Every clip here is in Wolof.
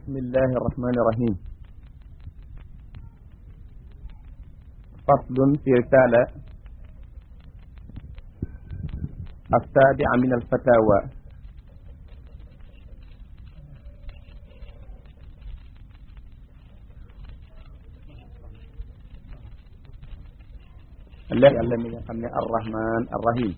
بسم الله الرحمن الرحيم فصل في رسالة السابعة من الفتاوى الله يعلم من الرحمن الرحيم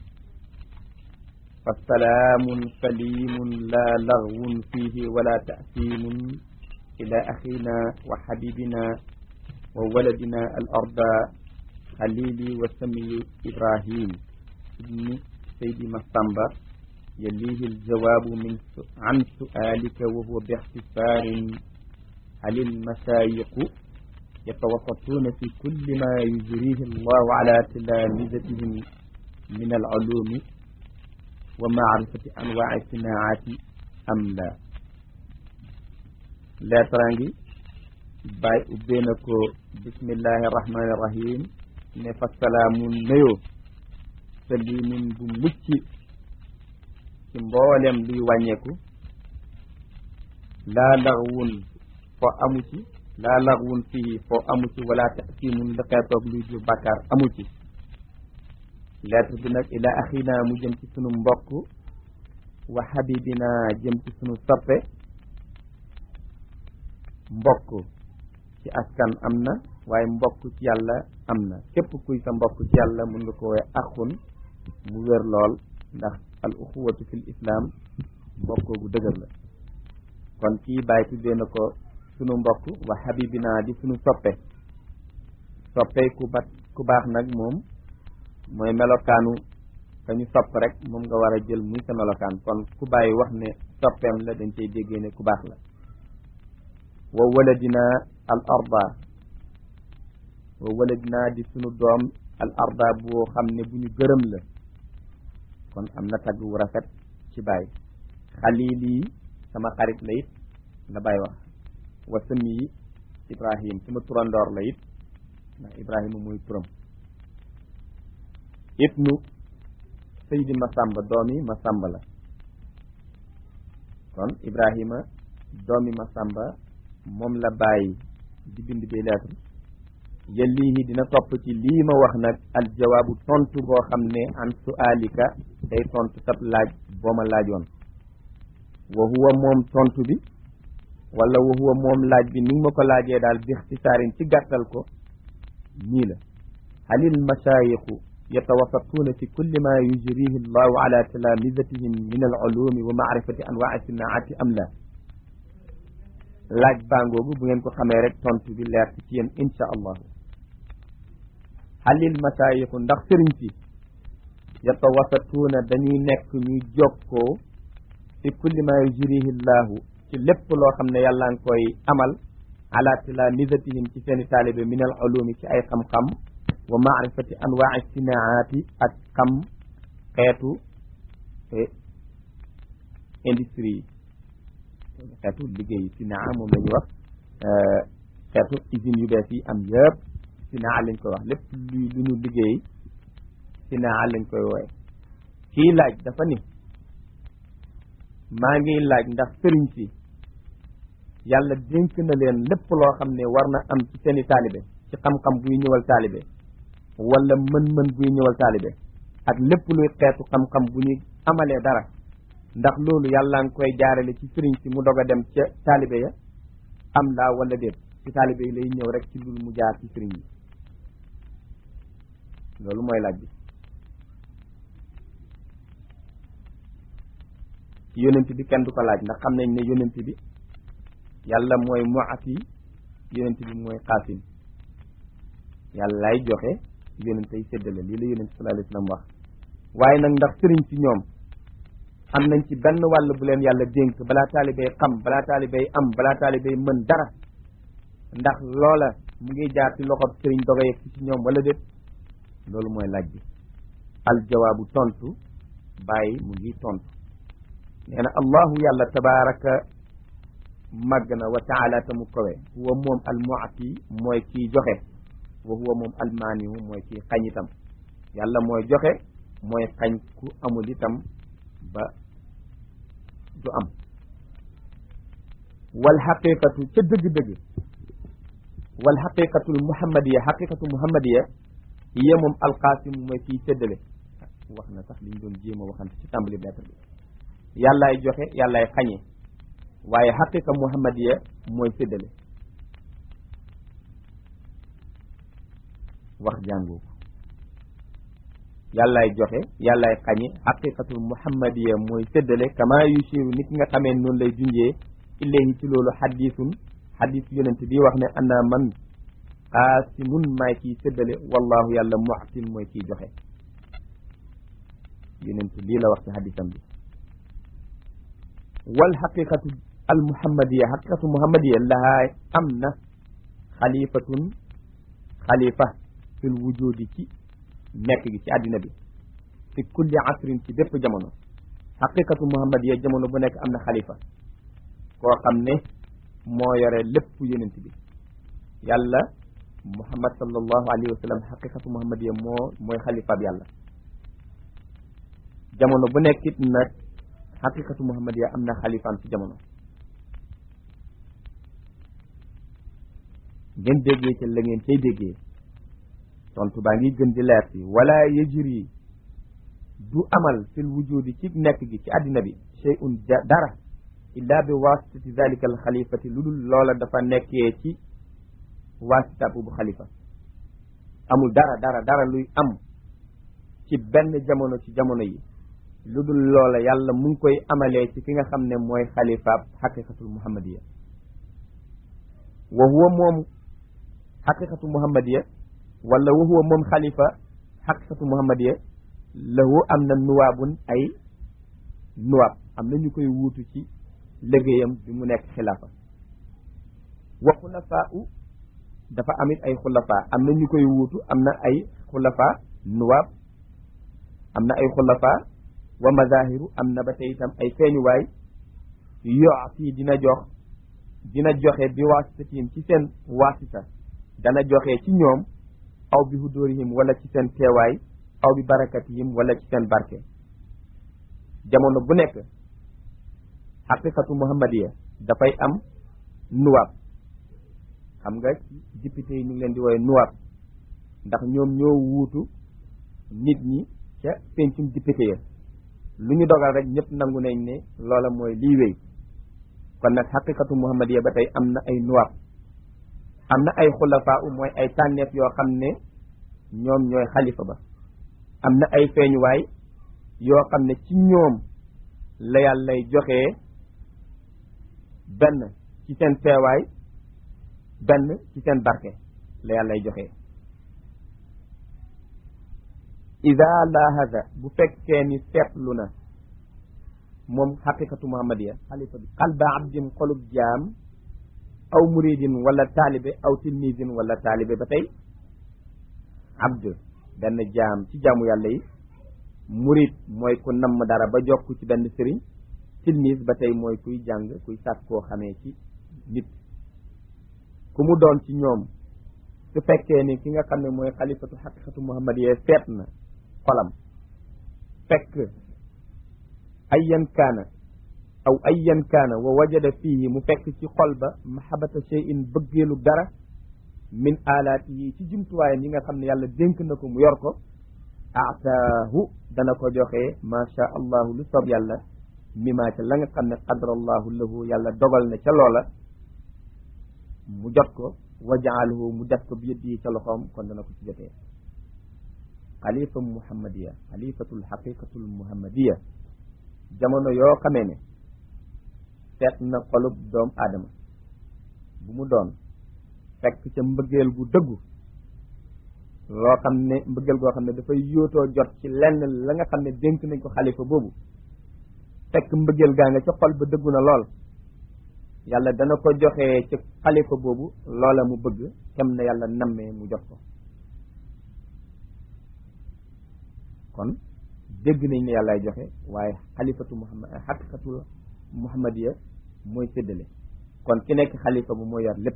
فالسلام سليم لا لغو فيه ولا تأثيم إلى أخينا وحبيبنا وولدنا الأرض خليلي وسمي إبراهيم ابن سيد مصطنبة يليه الجواب من عن سؤالك وهو باختصار هل المشايخ يتوسطون في كل ما يجريه الله على تلامذتهم من العلوم ومعرفة أنواع الصناعات أم لا لا ترانجي باي أبينكو بسم الله الرحمن الرحيم نفا السلام نيو سليم بمكي ci mboolem luy wàññeeku laa laxwun fo amu ci laa laxwun fii fo amu ci wala tasimun li xeetoog luy jur bàkkaar amu ci lettre bi nag ila axina mu jëm ci sunu mbokk wa xabibina jëm ci sunu soppe mbokk ci askan am na waaye mbokk ci yàlla am na képp kuy sa mbokk ci yàlla mun nga ko woowe axun mu wér lool ndax al uxuwatu fil islam mbokkoo gu dëgër la kon kii bàyyi tuddee na ko sunu mbokk wa xabibina di sunu soppe soppe ku bat ku baax nag moom mooy melokaanu ka ñu sopp rek moom nga war a jël muy sa melokaan kon ku bàyyi wax ne soppeem la dañ cey déggee ne ku baax la wa waladina al arda wa waladina di sunu doom al arda boo xam ne bu ñu gërëm la kon am na tagg wu rafet ci bàyyi xalili sama xarit la it la bàyyi wax wa sëmi ibrahim sama turandoor la it ndax ibrahima muy turam ibnu saydi masamba doomi masamba la kon ibrahima doomi masamba moom la bàyyi di bind bi lettre yellihi dina topp ci lii ma wax nag al jawaabu tontu boo xam ne an su'alika day tontu sab laaj boo ma laajoon wa huwa moom tontu bi wala wa huwa moom laaj bi ni nga ma ko laajee daal bi ixtisaarin ci gàttal ko nii la halil mashaayixu yatawasatuuna fi kulli ma yujrihi allahu ala talamizatihim min al ulumi wa maarifati anwaa sinaati am la laaj bangoogu bu ngeen ko xamee rek tontu bi leer ci yéen insha allahu halil masayixu ndax sëriñ si yatawasatuuna dañuy nekk ñuy jokkoo fi kulli ma yujrihi llahu ci lépp loo xam ne yàlla ngi koy amal ala talamizatihim ci seeni taalibe min al ulumi ci ay xam-xam wa maarifati anwaa sinaati ak xam xeetu industrie yi xeetu liggéey sinaa moom la ñuy wax xeetu usines yu bees yi am yëpp sinaa lañ koy wax lépp lu lu ñu liggéey sinaa lañ koy wooye kii laaj dafa ni maa ngi laaj ndax sëriñ si yàlla dénk na leen lépp loo xam ne war na am ci seeni taalibe ci xam-xam buy ñëwal taalibe wala mën-mën buy ñëwal taalibe ak lépp luy xeetu xam-xam bu ñuy amalee dara ndax loolu yàlla nga koy jaarale ci sëriñ si mu dog a dem ca taalibe ya am laa wala déet ci taalibe yi lay ñëw rek ci loolu mu jaar ci sëriñ yi loolu mooy laaj bi ci yonent bi kenn du ko laaj ndax xam nañ ne yonent bi yàlla mooy muati yonent bi mooy xaasim yàlla lay joxe yonent yi séddale lii la yonent sallallahu alayhi wasallam wax waaye nag ndax sëriñ si ñoom am nañ ci benn wàll bu leen yàlla dénk balaa taalibey xam balaa taalibey am balaa taalibey mën dara ndax loola mu ngi jaar ci loxob sëriñ doga yegg ci ñoom wala déet loolu mooy laaj bi al jawaabu tontu bàyyi mu ngi tontu nee na allahu yàlla tabaraka màgg na wa taala ta mu kowe huwa moom al muati mooy kii joxe wa huwa moom al maanihu mooy kii xañ itam yàlla mooy joxe mooy xañ ku amul itam ba du am wal xaqiqatu ca dëgg-dëgg wal xaqiqatul muhammadiya xaqiqatu muhammadiya hiya moom alqaasim mooy kiy séddale wax na sax liñ doon jéem a waxante ci tàmbali lettre bi yàllaay joxe yàllaay xañe waaye xaqiqa muhammadiya mooy séddale wax jàngoo ko yàllaay joxe yàllaay xañe xaqiqatul muhammadiya mooy séddale kama yushiru nit nga xamee noonu lay junjee ilayhi ci loolu xadisun xadis yonent bi wax ne ana man qaasimun maay kiy séddale wallahu yàlla muxsin mooy kiy joxe yonent lii la wax ci xadisam bi wal xaqiqatu al muhammadiya xaqiqatu muhammadiya lahaa am na xalifatun xalifa fil wujudi ci nekk gi ci àddina bi fi kulli asrin ci bépp jamono xaqiqatu muhammadiya jamono bu nekk am na xalifa koo xam ne moo yore lépp yonent bi yàlla muhammad sallallahu alayhi wa sallam xaqiqatu muhammadiya moo mooy xalifaab yàlla jamono bu nekkit nag xaqiqatu muhammadiya am na xalifaam ci jamono ngeen déggee ca la ngeen cay déggee tontu baa ngi gën di leer si wala yajri du amal fil wujudi ci nekk gi ci àddina bi shay'un dara illa bi wasitati zalika al xalifati lu dul loola dafa nekkee ci wasita bu xalifa amul dara dara dara luy am ci benn jamono ci jamono yi lu dul loola yàlla mu ngi koy amalee ci ki nga xam ne mooy xalifaab xaqiqatul muhammadiya wa huwa moom xaqiqatu muhammadiya wala wa huwa moom xalifa xaqiqatu muhammadiya lahu am na nuwaabun ay nuwaab am na ñu koy wuutu ci liggéeyam bi mu nekk xilaafa wa xulafaa u dafa amit ay xulafaa am na ñu koy wuutu am na ay xulafaa nuwaab am na ay xulafaa wa mazahiru am na ba tey itam ay feeñuwaay yooti dina jox dina joxe bi waasitatim ci seen waasita dana joxe ci ñoom aw bi hudóorihim wala ci seen teewaay aw bi barakatihim wala ci seen barke jamono bu nekk xaqiqatu muhammadiya dafay am nuwaab xam nga député yi ñu ngi leen di woowe nuwaab ndax ñoom ñoo wuutu nit ñi ca pencum député ya lu ñu dogal rek ñëpp nangu nañ ne loola mooy lii wéy kon nag xaqiqatu muhammadiya ba tey am na ay nuwaab am na ay xulafaa u mooy ay tànneef yoo xam ne ñoom ñooy xalifa ba am na ay feeñuwaay yoo xam ne ci ñoom la yàllay joxee benn ci seen teewaay benn ci seen barke la yàllay joxee ida lahaza bu fekkee ni seetlu na moom xaqiqatu muhammadiya xalifa bi qalba abdin xolub jaam aw muridin wala taalibe aw tilmisin wala taalibe ba tey abd benn jaam ci jaamu yàlla yi murid mooy ku namm dara ba jokk ci benn sëriñ tilmis ba tey mooy kuy jàng kuy sàkk koo xamee ci nit ku mu doon ci ñoom su fekkee ni ki nga xam ne mooy xalifatu xaqiqatu muhammadiya seet na xolam fekk ayyan kaana aw ayyan kaana wa wajada fihi mu fekk ci xol ba mahabata shay'in bëggeelu dara min alaati yi ci jumtuwaayam yi nga xam ne yàlla dénk na ko mu yor ko ataahu dana ko joxe macha allahu lu soob yàlla mima ca la nga xam ne qadarallahu lahu yàlla dogal na ca loola mu jot ko wa jaalahu mu def ko bi yëddi yi ca loxoom kon dana ko ci jotee xalifa muhammadiya xalifatul xaqiqatul muhammadiya jamono yoo xamee ne seet na xolub doom aadama bu mu doon fekk ca mbëggeel gu dëggu loo xam ne mbëggeel goo xam ne dafay yóotoo jot ci lenn la nga xam ne dénk nañ ko xalifa boobu fekk mbëggeel gaa nga ca xol ba dëggu na lool yàlla dana ko joxee ci xalifa boobu loola mu bëgg kem na yàlla nammee mu jot ko kon dégg nañ ne yàllaay joxe waaye xalifatu muhammad xaqiqatul muhammadiya mooy séddale kon ki nekk xalifa bu mooy yor lépp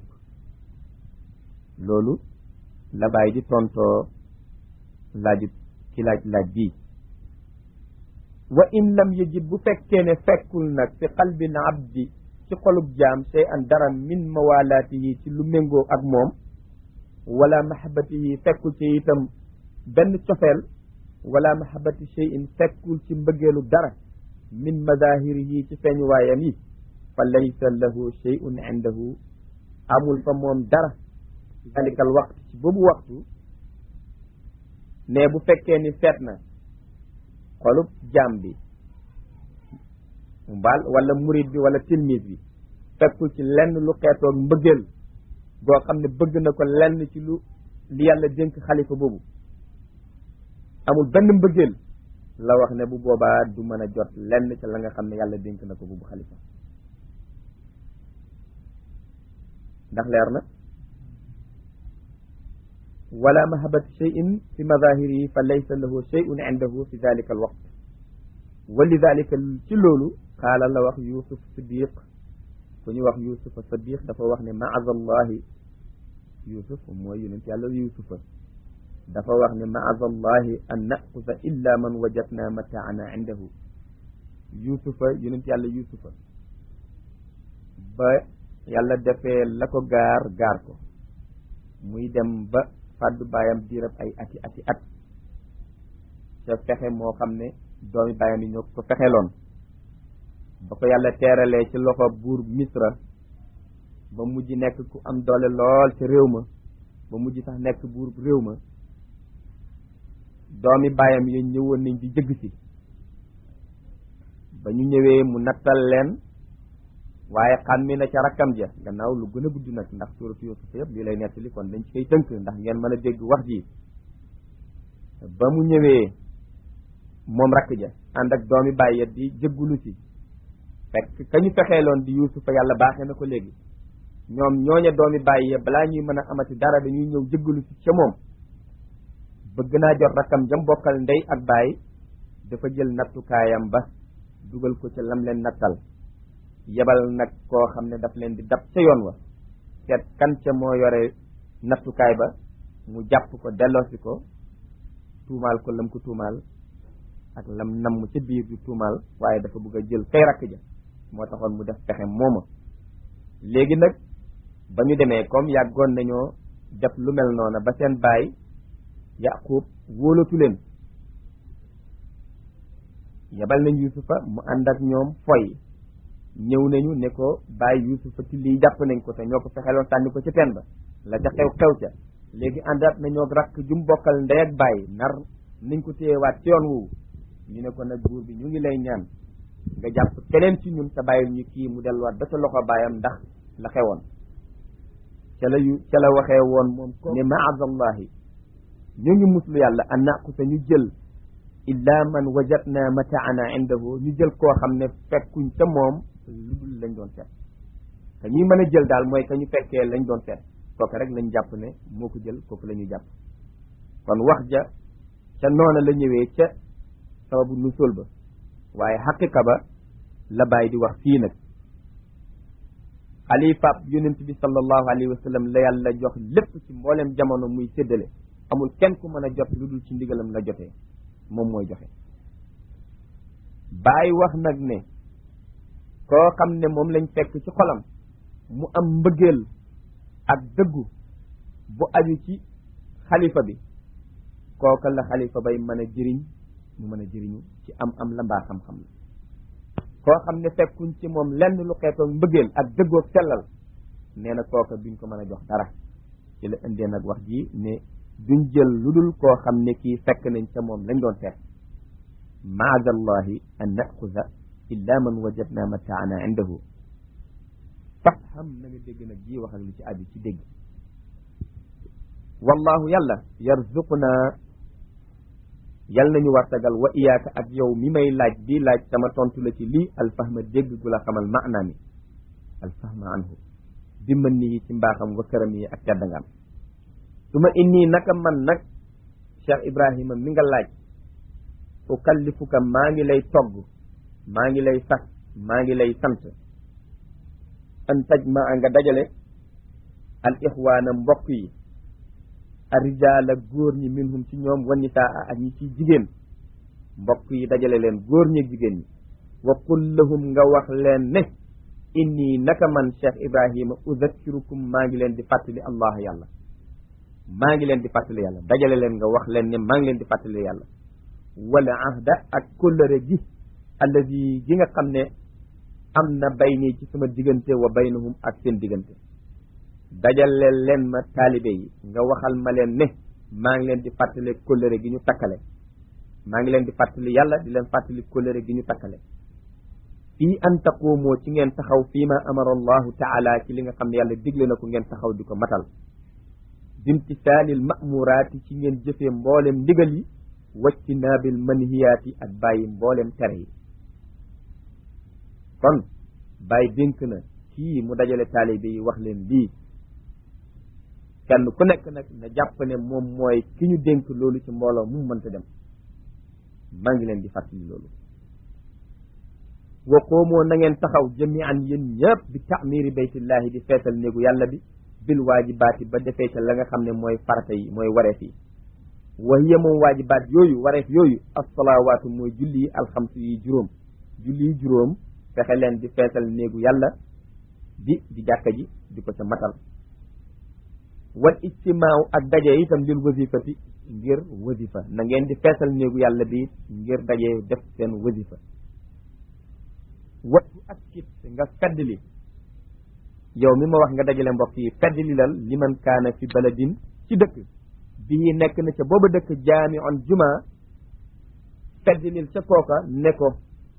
loolu la bàyyi di tontoo laaju ci laaj laaj bii wa in lam yajid bu fekkee ne fekkul nag fi qalbil abdi ci xolub jaam sey an dara min mawalaatihi ci lu méngoo ak moom wala mahabatihi fekkul ci itam benn cofeel wala mahabati cheyin fekkul ci mbëggeelu dara min madahirihi ci feeñuwaayam yi fa laysa lahu cheyun indahu amul fa moom dara ci dalikal waxtu ci boobu waxtu ne bu fekkee ni feet na xolub jaam bi mbaal wala murid bi wala tilmis bi fekkul ci lenn lu xeetoog mbëggeel goo xam ne bëgg na ko lenn ci lu li yàlla dénk xalifa boobu amul benn mbëggeel la wax ne bu boobaa du mën a jot lenn ci la nga xam ne yàlla dénk na ko boobu xalifa ndax leer na wala mahabati cheyin fi madahirihi fa laysa lahu cheyun indahu fi dalika al waqt wa lidalika ci loolu qaala la wax yusuf siddiq ku ñu wax yusufa siddiq dafa wax ne maazallahi yusuf mooy yonent yàlla yusufa dafa wax ne maazallahi an naxuda illa man wajadna mataana indahu yusufa yonent yàlla yusufa ba yàlla defee la ko gaar gaar ko muy dem ba fàddu baayam diirab ay ati ati at ca fexe moo xam ne doomi baayam yi ñoo ko fexeloon ba ko yàlla teeralee ci loxo buur misra ba mujj nekk ku am doole lool ca réew ma ba mujj sax nekk buur réew ma doomi baayam yi ñëwoon nañ di jëgg si ba ñu ñëwee mu nattal leen waaye xam mi na ca rakkam ja gannaaw lu gën a gudd nag ndax suuratu Yuusuf yëpp lii lay nettali kon dañ ci koy tënk ndax ngeen mën a dégg wax ji ba mu ñëwee moom rakk ja ànd ak doomi baay ya di jëggulu si fekk ka ñu fexeeloon di Yuusufa yàlla baaxee na ko léegi ñoom ñooña doomi baay ya balaa ñuy mën a amati dara dañuy ñëw jëggulu si ca moom bëgg naa jot rakkam jam bokkal ndey ak baay dafa jël nattukaayam ba dugal ko ca lam leen nattal yebal nag koo xam ne daf leen di dab ca yoon wa seet kan ca moo yore nattukaay ba mu jàpp ko delloosi ko tuumaal ko lam ko tuumaal ak lam namm ca biir di tuumaal waaye dafa bëgg a jël kay rakk ja moo taxoon mu def pexe mooma léegi nag ba ñu demee comme yàggoon nañoo def lu mel noona ba seen baay yaqub wóolatu leen yebal nañ yusufa mu ànd ak ñoom foy ñëw nañu ne ko bàyyi yusufa ci lii jàpp nañ ko te ñoo ko fexeloon sànni ko ci teen ba la ca xew xew ca léegi àndaat nañoo rakk jum bokkal ndey ak bàyyi nar nañ ko téyewaat ci yoon woowu ñu ne ko nag buur bi ñu ngi lay ñaan nga jàpp keneen ci ñun te bàyyil ñu kii mu delluwaat ba ca loxo baayam ndax la xewoon ca la yu ca la waxee woon moom ko ne maazallahi ñu ngi muslu yàlla an naqusa ñu jël illa man wajadna mataana indahu ñu jël koo xam ne fekkuñ ca moom lu dul lañ doon seet te ñuy mën a jël daal mooy que ñu fekkee lañ doon seet kooku rek lañ jàpp ne moo ko jël kooku la ñu jàpp kon wax ja ca noona la ñëwee ca sababu nu sol ba waaye xaqiqa ba la bàyyi di wax fii nag xalifaab yonent bi sallallahu alayhi wa sallam la yàlla jox lépp ci mboolem jamono muy séddale amul kenn ku mën a jot lu dul ci ndigalam la jotee moom mooy joxe bàyyi wax nag ne koo xam ne moom lañ fekk ci xolam mu am mbëggeel ak dëggu bu aju ci xalifa bi kooka la xalifa bay mën a jëriñ mu mën a jëriñu ci am am la mbaa xam-xam la koo xam ne fekkuñ ci moom lenn lu xeetoog mbëggeel ak dëggoog sellal nee na kooka duñ ko mën a jox dara ci la indee nag wax ji ne duñ jël lu dul koo xam ne kii fekk nañ ca moom lañ doon seet maadallahi an naxuda illa man wajadna mataana indahu faf xam na nga dégg nag ji wax ak li ci aju ci dégg wallahu yàlla yarzuquna yal nañu wartagal wa iyaaka ak yow mi may laaj bii laaj sama tontu la ci lii alfahma dégg gu la xamal maanaa mi alfahma anhu bi mën nii ci mbaaxam wa këram yi ak teddangam su ma inni naka man nag Cheikh Ibrahima mi nga laaj ukallifuka maa ngi lay togg maa ngi lay sax maa ngi lay sant an taj ma nga dajale al ixwaana mbokk yi arijaala góor ñi minhum ci ñoom wa nisaa ak ñi ci jigéen mbokk yi dajale leen góor ñi jigéen ñi wa qul lahum nga wax leen ne inni naka man cheikh ibrahima uzakkirukum maa ngi leen di fàttali allah yàlla maa ngi leen di fàttali yàlla dajale leen nga wax leen ne maa ngi leen di fàttali yàlla wala ahda ak kóllëre gi allazi gi nga xam ne am na bayni ci sama diggante wa baynahum ak seen diggante dajale leen ma taalibe yi nga waxal ma leen ne maa ngi leen di fàttali kóllëre gi ñu takkale maa ngi leen di fàttali yàlla di leen fàttali kóllëre gi ñu takkale fii an taquumoo ci ngeen taxaw fii ma amara allahu taala ci li nga xam ne yàlla digle na ko ngeen taxaw di ko matal bimtisaalil ma'muraati ci ngeen jëfee mboolem ndigal yi wacci naabil manhiyaati ak bàyyi mboolem tere yi kon bàyyi dénk na kii mu dajale taalibe yi wax leen lii kenn ku nekk nag na jàpp ne moom mooy ki ñu dénk loolu ci mbooloo mu mënta dem maa ngi leen di fàttali loolu wa qoomoo na ngeen taxaw jami'an yéen ñëpp bi ta'miri baytillahi di feetal néegu yàlla bi bil waajibaati ba defee ca la nga xam ne mooy farata yi mooy wareef yi wa hiya moom waajibaat yooyu wareef yooyu as-salawaatu mooy julli yi alxamsu yi juróom julli yi juróom fexe leen di feetal néegu yàlla bi di jàkka ji di ko ca matal wal ijtimaaw ak daje itam lil wasifati ngir wasifa na ngeen di feesal néegu yàlla bi ngir daje def seen wasifa wattu ak kit nga feddli yow mi ma wax nga dajale mbokk yi feddli lal liman kaana fi baladin ci dëkk bii nekk na ca booba dëkk jaami on juma feddlil ca kooka ne ko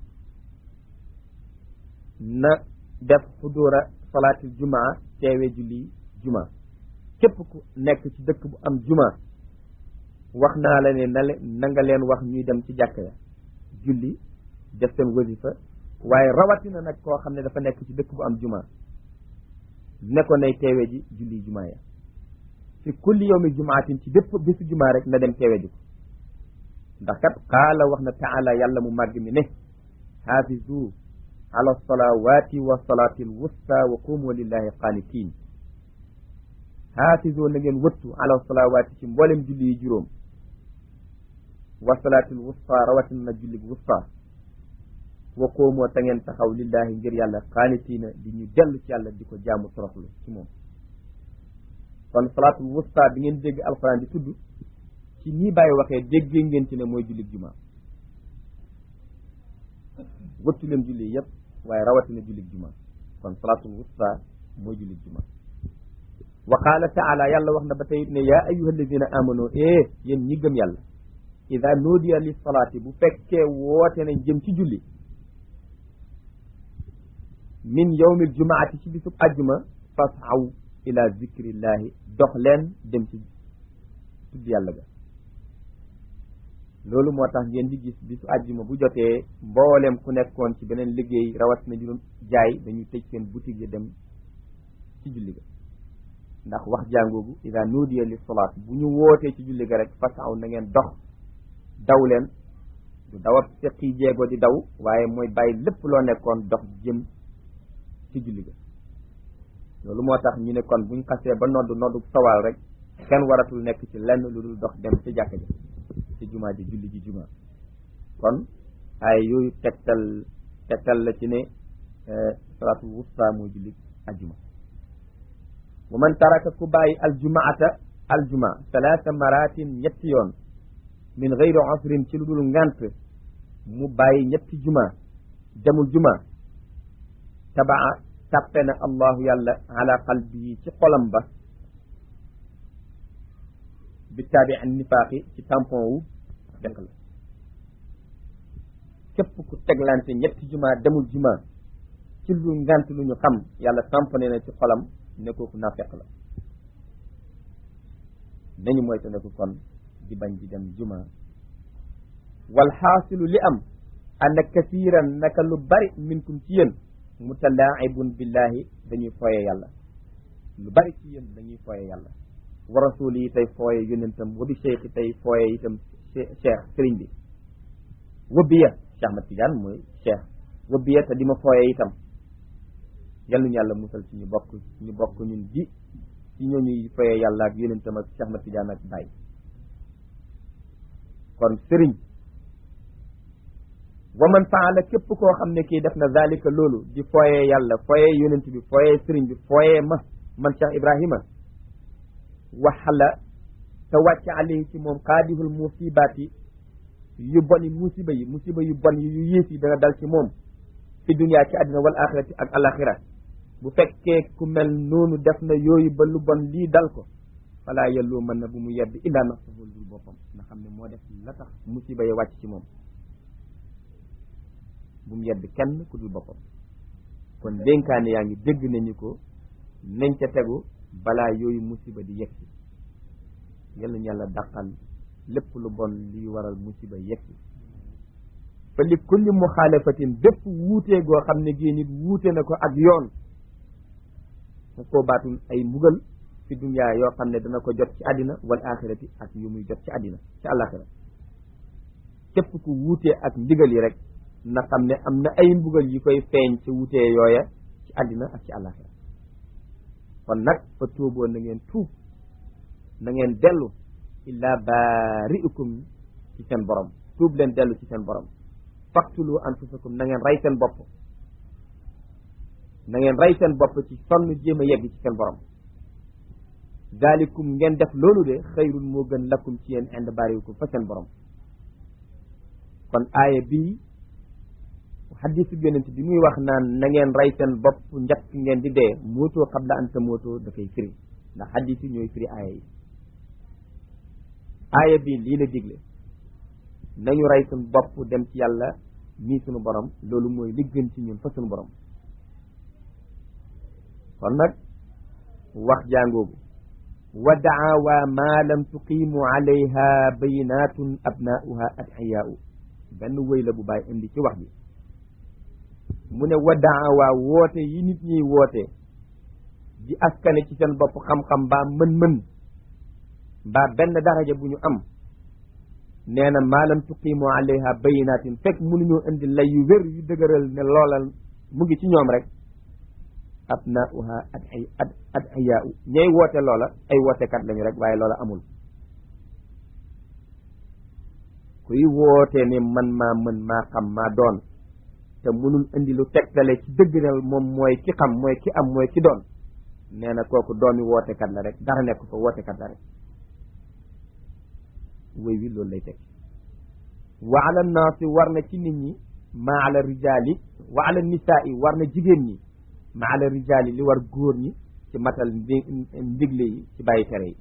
na def xudura salaatil jumaa teewe julli juma képp ku nekk ci dëkk bu am juma wax naa la ne na le na nga leen wax ñuy dem ci jàkka ya julli def seen wasifa waaye rawatina nag koo xam ne dafa nekk ci dëkk bu am juma ne ko nay teewe ji julli juma ya fi kulli yawmi jumaatin ci bépp bésu juma rek na dem teewe ji ko ndax kat qaala wax na taala yàlla mu màgg mi ne xaafizu ala salawati wa salati al wusta wa qumu lillahi qaanitiin xaafizu na ngeen wëttu ala salawati ci mboolem julli yi juróom wa salati al wusta rawatina na julli bu wusta wa qoomoo ta ngeen taxaw lillahi ngir yàlla qaanitiina di ñu dellu ci yàlla di ko jaamu toroxlu ci moom kon salaatul wusta bi ngeen dégg alquran di tudd ci nii bàyyi waxee déggee ngeen ci ne mooy jullit juma wëttu leen julli yépp waaye rawatina jullit juma kon salaatul wusta mooy jullit juma wa qaala taala yàlla wax na ba tey ne yaa ayyuha alladina amanu eh yéen ñi gëm yàlla ida nuudiya li salaati bu fekkee woote nañ jëm ci julli min yawmil jumaati ci bisub ajjuma fasaw ila zikrillahi dox leen dem ci tudd yàlla ga loolu moo tax ngeen di gis bisu ajjuma bu jotee mboolem ku nekkoon ci beneen liggéey rawat na ñu doon jaay dañuy tëj seen boutique yi dem ci julli ga ndax wax jàngoogu ida nuudiya li salaat bu ñu wootee ci julli ga rek fasaw na ngeen dox daw leen du daw ab seqi jeego di daw waaye mooy bàyyi lépp loo nekkoon dox jëm ci julli ga loolu moo tax ñu ne kon buñ xasee ba nodd noddu sawaal rek kenn waratul nekk ci lenn lu dul dox dem ci jàkka ji ci jumaa ji julli ji jumaa kon ay yooyu tegtal tegtal la ci ne salaatul wusta mooy julli aljuma wa man taraka ku bàyyi aljumaata aljuma salaasa maratin ñetti yoon min gayri usrin ci lu dul ngant mu bàyyi ñetti juma demul juma tabaa tàppe na allahu yàlla ala qalbihi ci xolam ba bi taabi an nifaaqi ci tampon wu fekk la képp ku teglante ñetti juma demul juma ci lu ngant lu ñu xam yàlla tamponé na ci xolam ne kooku naafeq la nañu mooy te ne ko kon di bañ di dem juma wal xaasilu li am anna kasiiran naka lu bari minkum ci yéen mutalaa'ibun billahi dañuy fooye yàlla lu bari ci yéen dañuy fooye yàlla wa rasul yi tey fooye yonentam wa bi cheikh yi tey fooye itam cheikh sëriñ bi wa biya Cheikh Ahmad Tidiane mooy cheikh wa biya te di ma fooye itam yàlluñu yàlla musal ci ñu bokk ñu bokk ñun ji ci ñooñuy fooye yàlla ak yonentam ak Cheikh Ahmad Tidiane ak Baye kon sëriñ wa man faala képp koo xam ne kii def na zalika loolu di fooyee yàlla fooyee yonent bi fooyee sëriñ bi fooyee ma man Cheikh Ibrahima waxala te wàcc alayhi ci moom xaadihul musibaati yu bon yi musiba yi musiba yu bon yi yu yées yi dana dal ci moom fi dunya ci àddina wal axirati ak alaxira bu fekkee ku mel noonu def na yooyu ba lu bon lii dal ko falaa yelloo mën na bu mu yedd illaa nafsahu dul boppam nga xam ne moo def la tax musiba yi wàcc ci moom bu mu yedd kenn ku dul boppam kon dénkaane yaa ngi dégg nañu ko nañ ca tegu balaa yooyu musiba di yegsi yal nañu yàlla dàqal lépp lu bon liy waral musiba yegsi fa li kulli muxaalafatin bépp wuutee goo xam ne gii nit wuute na ko ak yoon mu koo baatul ay mbugal fi dunyaa yoo xam ne dana ko jot ci àddina wal axirati ak yu muy jot ci àddina ci àllaaxira képp ku wuutee ak ndigal yi rek na xam ne am na ay mbugal yi koy feeñ ci wuutee yooya ci àddina ak ci àllaaxira kon nag fa tuuboo na ngeen tuub na ngeen dellu illaa baari'ukum ci seen borom tuub leen dellu ci seen borom faqtulu anfusakum na ngeen rey seen bopp na ngeen rey seen bopp ci sonn jéem a yegg ci seen borom zalikum ngeen def loolu de xayrun moo gën lakum ci yéen ind baari'ukum fa seen borom kon aaya bii xadiisu yonent bi muy wax naan na ngeen rey seen bopp njëkk ngeen di dee mootoo qabla an tamootoo da koy firi ndax xadiis yi ñooy firi aaya yi aaya bii lii la digle nañu rey suñ bopp dem ci yàlla mii suñu borom loolu mooy li gën ci ñun fa suñu borom kon nag wax jàngoogu wa daawa ma lam tuqimu alayha bayinatun abnauha adxiyaau benn wëy la bu bàyyi indi ci wax bi mu ne wa daawa woote yi nit ñiy woote di askane ci seen bopp xam-xam mbaa mën-mën mbaa benn daraja bu ñu am nee na maalam tuqimu alayha bayinatin fekk mënuñoo indi lay yu wér yu dëgëral ne loolal mu ngi ci ñoom rek abnauha ad ay ad ad ayaau ñay woote loola ay wootekat lañu rek waaye loola amul kuy woote ne man maa mën maa xam maa doon te mënul indi lu tegtale ci dëggal moom mooy ki xam mooy ki am mooy ki doon nee na kooku doomi wootekat la rek dara nekk fa wootekat la rek wéy wi loolu lay teg wa ala naasi war na ci nit ñi ma ala rijaali wa ala nisaai war na jigéen ñi ma ala rijaali li war góor ñi ci matal ndigle yi ci bàyyi tere yi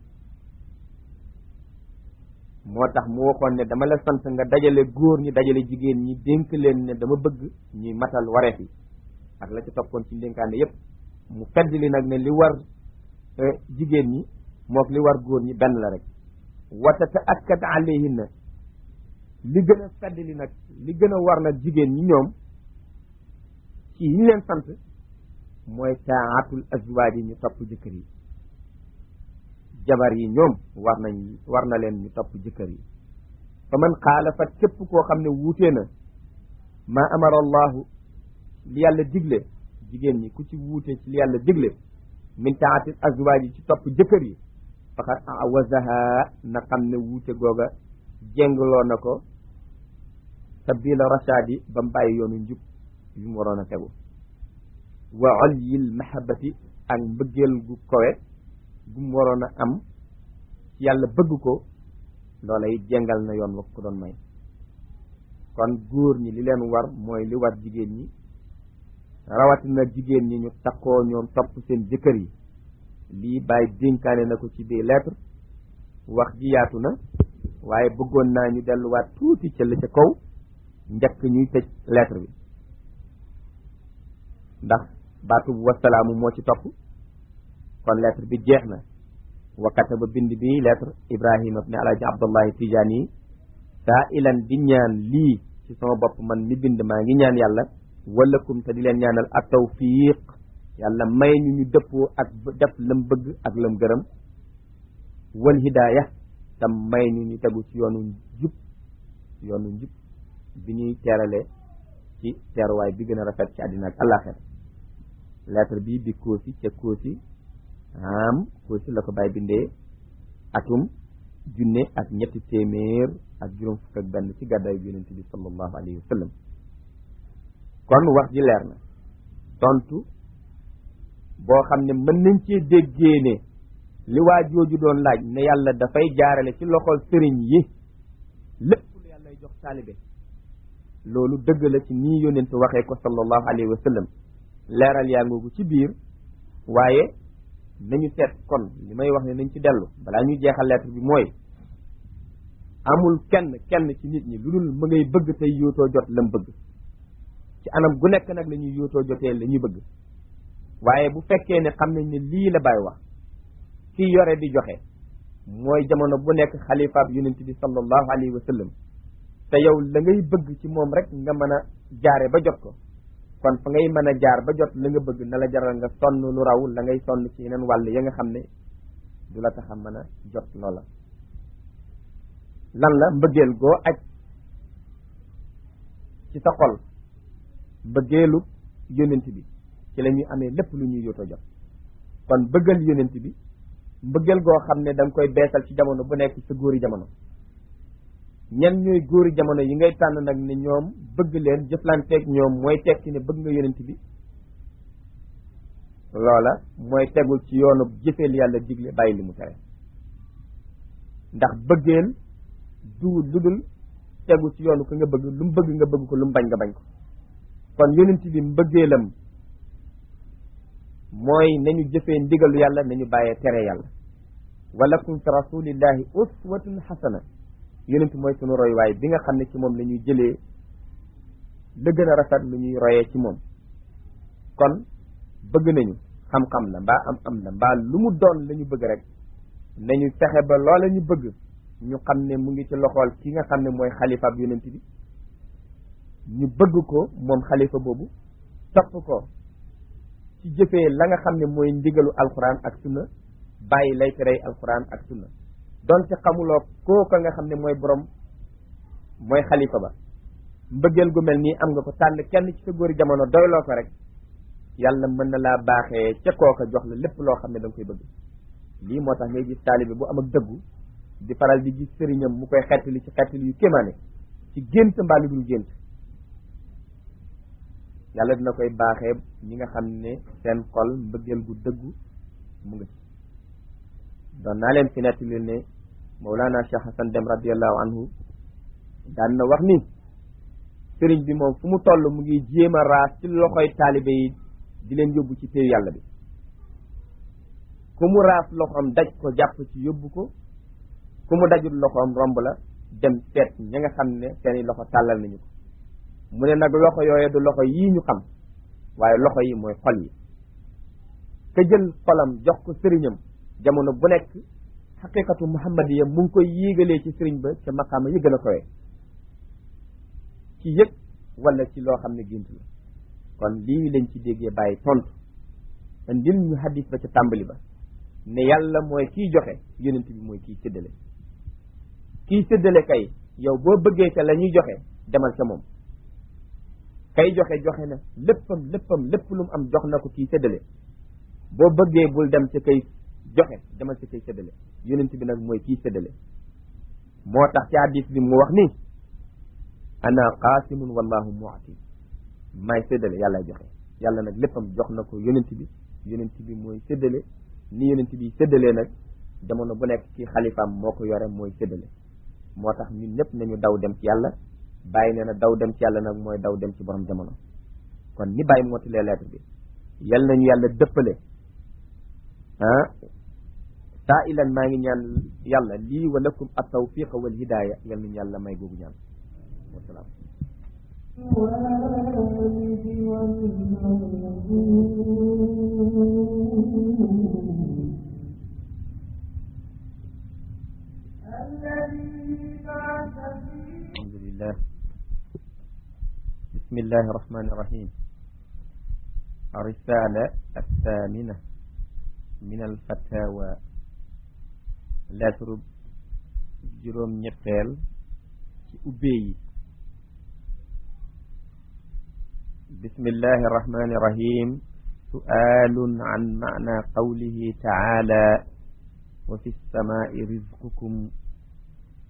moo tax mu waxoon ne dama la sant nga dajale góor ñi dajale jigéen ñi dénk leen ne dama bëgg ñuy matal wareef yi ak la ci toppoon ci ndénkaane yépp mu fedd li nag ne li war jigéen ñi mook li war góor ñi benn la rek wa tataakkad alayhinna li gën a fedd li nag li gën a war nag jigéen ñi ñoom ci yi ñu leen sant mooy taatul azwaaj yi ñu topp jëkkër yi jabar yi ñoom war nañ war na leen ñu topp jëkkër yi fa man xaalafat képp koo xam ne wuutee na maa amara allahu li yàlla digle jigéen ñi ku ci wuute ci li yàlla digle min taatil azwaaj yi ci topp jëkkër yi faqad awazaha na xam ne wuute googa jéngloo na ko sabila rashadi ba mu bàyyi yoonu njub yu mu waroon a tegu wa olyil mahabati ak mbëggeel gu kowe gu mu waroon a am yàlla bëgg ko loola it jéngal na yoon wa ko doon may kon góor ñi li leen war mooy li war jigéen ñi rawatina jigéen ñi ñu takkoo ñoom topp seen jëkkër yi lii bàyyi dénkaane na ko ci biir lettre wax ji yaatu na waaye bëggoon naa ñu delluwaat tuuti ca la ca kaw njëkk ñuy tëj lettre bi ndax baatu wasalaamu moo ci topp kon lettre bi jeex na wa kataba bind bi lettre ibrahima ibn alaaji abdullahi tijaani saa ilan di ñaan lii ci sama bopp man mi bind maa ngi ñaan yàlla walakum te di leen ñaanal ak tawfiq yàlla may ñu ñu dëppoo ak def lam bëgg ak lam gërëm wal hidaaya tam may ñu ñu tegu ci yoonu njub yoonu njub bi ñuy teerale ci teeruwaay bi gën a rafet ci àddina ak àllaaxira lettre bi bi koosi ca koosi am koosi la ko bàyyi bindee atum junne ak ñetti téeméer ak juróom fukk ak benn ci gàddaayu yonent bi sallallahu alayhi wa sallam kon wax ji leer na tontu boo xam ne mën nañ cee déggee ne li waa jooju doon laaj ne yàlla dafay jaarale ci loxol sëriñ yi lépp lu yàlla jox taalibe loolu dëgg la ci nii yónent waxee ko sallallahu alayhi wa sallam leeral yaa ngoogu ci biir waaye nañu seet kon li may wax ne nañ ci dellu balaa ñuy jeexal lettre bi mooy amul kenn kenn ci nit ñi lu dul ma ngay bëgg tey yootoo jot lam bëgg ci anam gu nekk nag la ñuy yootoo jotee la ñuy bëgg waaye bu fekkee ne xam nañ ne lii la bàyyi wax kii yore di joxe mooy jamono bu nekk xalifaab yonent bi sallallahu alayhi wa sallam te yow la ngay bëgg ci moom rek nga mën a jaare ba jot ko kon fa ngay mën a jaar ba jot la nga bëgg na la jaral nga sonn lu raw la ngay sonn ci yeneen wàll ya nga xam ne du la tax a mën a jot loola lan la mbëggeel goo aj ci sa xol mbëggeelu yonent bi ci la ñuy amee lépp lu ñuy yoto jot kon bëggal yonent bi mbëggeel goo xam ne da nga koy beesal ci jamono bu nekk sa góori jamono ñen ñooy góori jamono yi ngay tànn nag ne ñoom bëgg leen jëflanteeg ñoom mooy tekki ne bëgg nga yonent bi loola mooy tegul ci yoonu jëfeel yàlla digle bàyyi li mu tere ndax bëggeel du lu dul tegu ci yoonu ko nga bëgg lu mu bëgg nga bëgg ko lu mu bañ nga bañ ko kon yonent bi mbëggeelam mooy nañu jëfee ndigalu yàlla nañu bàyyee tere yàlla walakum fi rasulillahi uswatun xasana yonent mooy sunu roywaay bi nga xam ne ci moom la ñuy jëlee la gën a rafet lu ñuy royee ci moom kon bëgg nañu xam-xam la mbaa am am la mbaa lu mu doon la ñu bëgg rek nañu fexe ba loola ñu bëgg ñu xam ne mu ngi ci loxool ki nga xam ne mooy xalifa ab yonent bi ñu bëgg ko moom xalifa boobu topp ko ci jëfee la nga xam ne mooy ndigalu alquran ak sunna bàyyi lay terey alquran ak sunna donte xamuloo kooka nga xam ne mooy borom mooy xalifa ba mbëggeel gu mel nii am nga ko tànn kenn ci sa góori jamono doyloo ko rek yàlla mën na laa baaxee ca kooka jox la lépp loo xam ne da nga koy bëgg lii moo tax ngay gis taalibe bu am ak dëggu di faral di gis sëriñam mu koy xettali ci xettali yu kéemaane ci gént mbaa lu dul gént yàlla dina koy baaxee ñi nga xam ne seen xol mbëggeel gu dëggu mu nga ci doon naa leen fi nettali ne Mawlana Cheikh Hassan Dem radiallahu anhu daan na wax ni sëriñ bi moom fu mu toll mu ngi jéem a raas ci loxoy taalibe yi di leen yóbbu ci téyu yàlla bi ku mu raas loxoom daj ko jàpp ci yóbbu ko ku mu dajul loxoom romb la dem seet ña nga xam ne seeni loxo tàllal nañu ko mu ne nag loxo yooye du loxo yii ñu xam waaye loxo yi mooy xol yi te jël xolam jox ko sëriñam jamono bu nekk xaqiqatu muhammadiya mu ngi koy yéegalee ci sëriñ ba ca maqaama yi gën a kowe ci yëg wala ci loo xam ne gént la kon lii lañ ci déggee bàyyi tontu indil ñu hadis ba ca tàmbali ba ne yàlla mooy kiy joxe yonent bi mooy kiy séddale kiy séddale kay yow boo bëggee ca la ñuy joxe demal ca moom kay joxe joxe na léppam léppam lépp lu mu am jox na ko kiy séddale boo bëggee bul dem ca kay joxe demal ca kay séddale yonent bi nag mooy kiy séddale moo tax ci hadis bi mu wax ni ana qaasimun wallahu mu'ti maay séddale yàlla joxe yàlla nag léppam jox na ko yonent bi yonent bi mooy séddale ni yonent bi séddalee nag jamono bu nekk ci xalifaam moo ko yore mooy séddale moo tax ñun ñëpp nañu daw dem ci yàlla bàyyi nee na daw dem ci yàlla nag mooy daw dem ci borom jamono kon ni bàyyi mootilee lettre bi yal nañu yàlla dëppale ah saa ilan maa ngi ñaan yàlla lii wa lakum at tawfiqa wal hidaya yal nañu yàlla may googu ñaan wasalaam الحمد لله بسم الله الرحمن الرحيم الرسالة الثامنة من الفتاوى لا ترب جروم نيتال أبي بسم الله الرحمن الرحيم سؤال عن معنى قوله تعالى وفي السماء رزقكم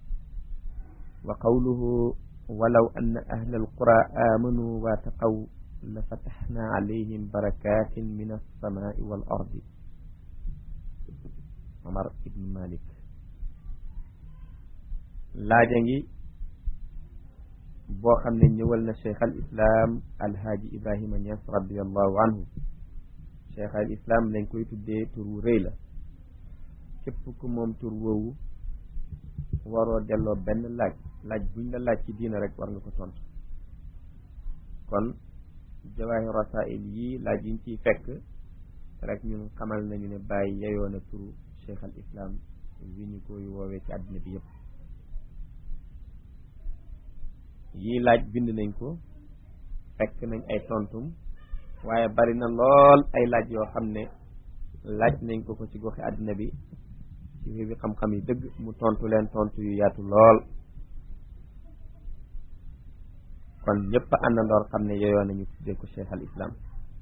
وقوله ولو أن أهل القرى آمنوا واتقوا la fataxna alayhim barakatin min alsamai wal ardi Omar ibn Malik laaja ngi boo xam ne ñëwal na cheikh al islam alhaaji ibrahima Niass radiallahu anhu cheikh al islam lañ koy tuddee tur wu rëy la képp ku moom tur woowu waroo delloo benn laaj laaj buñ la laaj ci diina rek war nga ko tontu kon jawaahi rasail yi laaj yiñ ciy fekk rek ñun xamal nañu ne bàyyi yeyoo na turu cheikh al islam wi ñu koy woowee ci àddina bi yëpp yii laaj bind nañ ko fekk nañ ay tontum waaye bari na lool ay laaj yoo xam ne laaj nañ ko ko ci goxi àddina bi ci wébi xam-xam yi dëgg mu tontu leen tontu yu yaatu lool kon ñëpp àndandoor xam ne yooyoon nañu tuddee ko cheikh al islam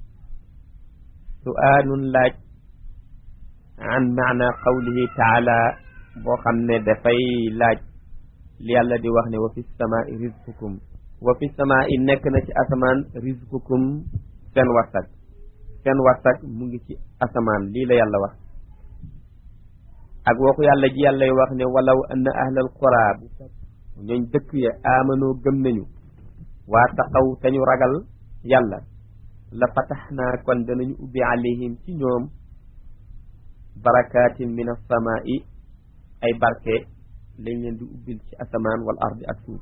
suaalun laaj an maana qawlihi taala boo xam ne dafay laaj li yàlla di wax ne wa fi samaai rizqukum wa fi samaai nekk na ci asamaan rizqukum seen warsak seen warsak mu ngi ci asamaan lii la yàlla wax ak waxu yàlla ji yàllay wax ne walaw anna ahlal qura bu ñooñ dëkk ya amanoo gëm nañu waa taqaw te ñu ragal yàlla la fataxnaa kon danañu ubbi alayhim ci ñoom barakatin min as-samaa'i ay barke lañ leen di ubbil ci asamaan wal ardi ak suuf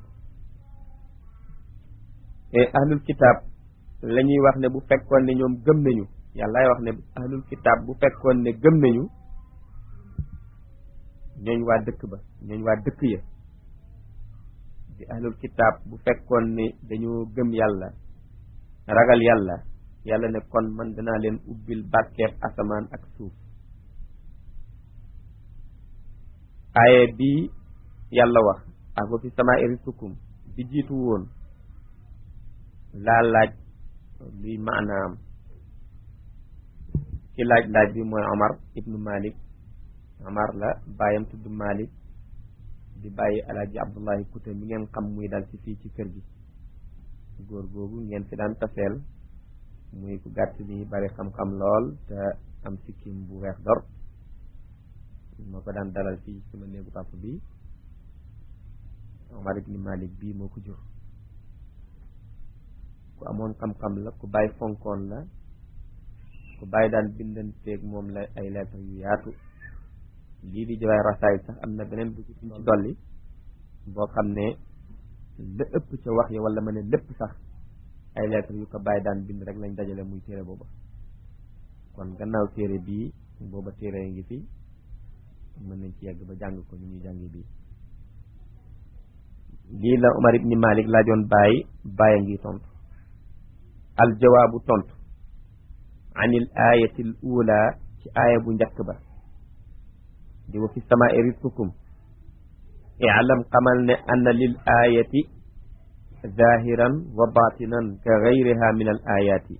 te ahlul kitaab la ñuy wax ne bu fekkoon ne ñoom gëm nañu yàllaay wax ne ahlul kitaab bu fekkoon ne gëm nañu ñooñ waa dëkk ba ñooñ waa dëkk ya di ahlul kitaab bu fekkoon ne dañoo gëm yàlla ragal yàlla yàlla ne kon man danaa leen ubbil barkeeb asamaan ak suuf aaye bii yàlla wax ak wa fi samaa rizqukum bi jiitu woon laa laaj luy maanaam ki laaj laaj bi mooy Omar ibnu Malik Omar la bàyyam tudd Malik di bàyyi alaaji Abdullahi Kuta mi ngeen xam muy dal ci fii ci kër gi góor googu ngeen fi daan taseel muy ku gàtt ni bari xam-xam lool te am sikkim bu weex dor moo ko daan dalal fii sama néegu papa bi Omar ibni Malik bii moo ko jur ku amoon xam-xam la ku bàyyi fonkoon la ku bàyyi daan bindanteeg moom la ay lettre yu yaatu lii di jawaay rasaay sax am na beneen bu ci ci dolli boo xam ne la ëpp ca wax ya wala ma ne lépp sax ay lettre yu ko bàyyi daan bind rek lañ dajale muy téere booba kon gannaaw téere bii booba téere ngi fi mën nañ ci yegg ba jàng ko ni ñuy jàngi bii lii la Umar ibni Malik laajoon bàyyi bàyyi ngi tontu al jawaabu tontu anil ayati l ula ci aaya bu njëkk ba di wa fi samaai rizqukum i'lam xamal ne anna lil ayati zahiran wa batinan ka gayriha min al ayati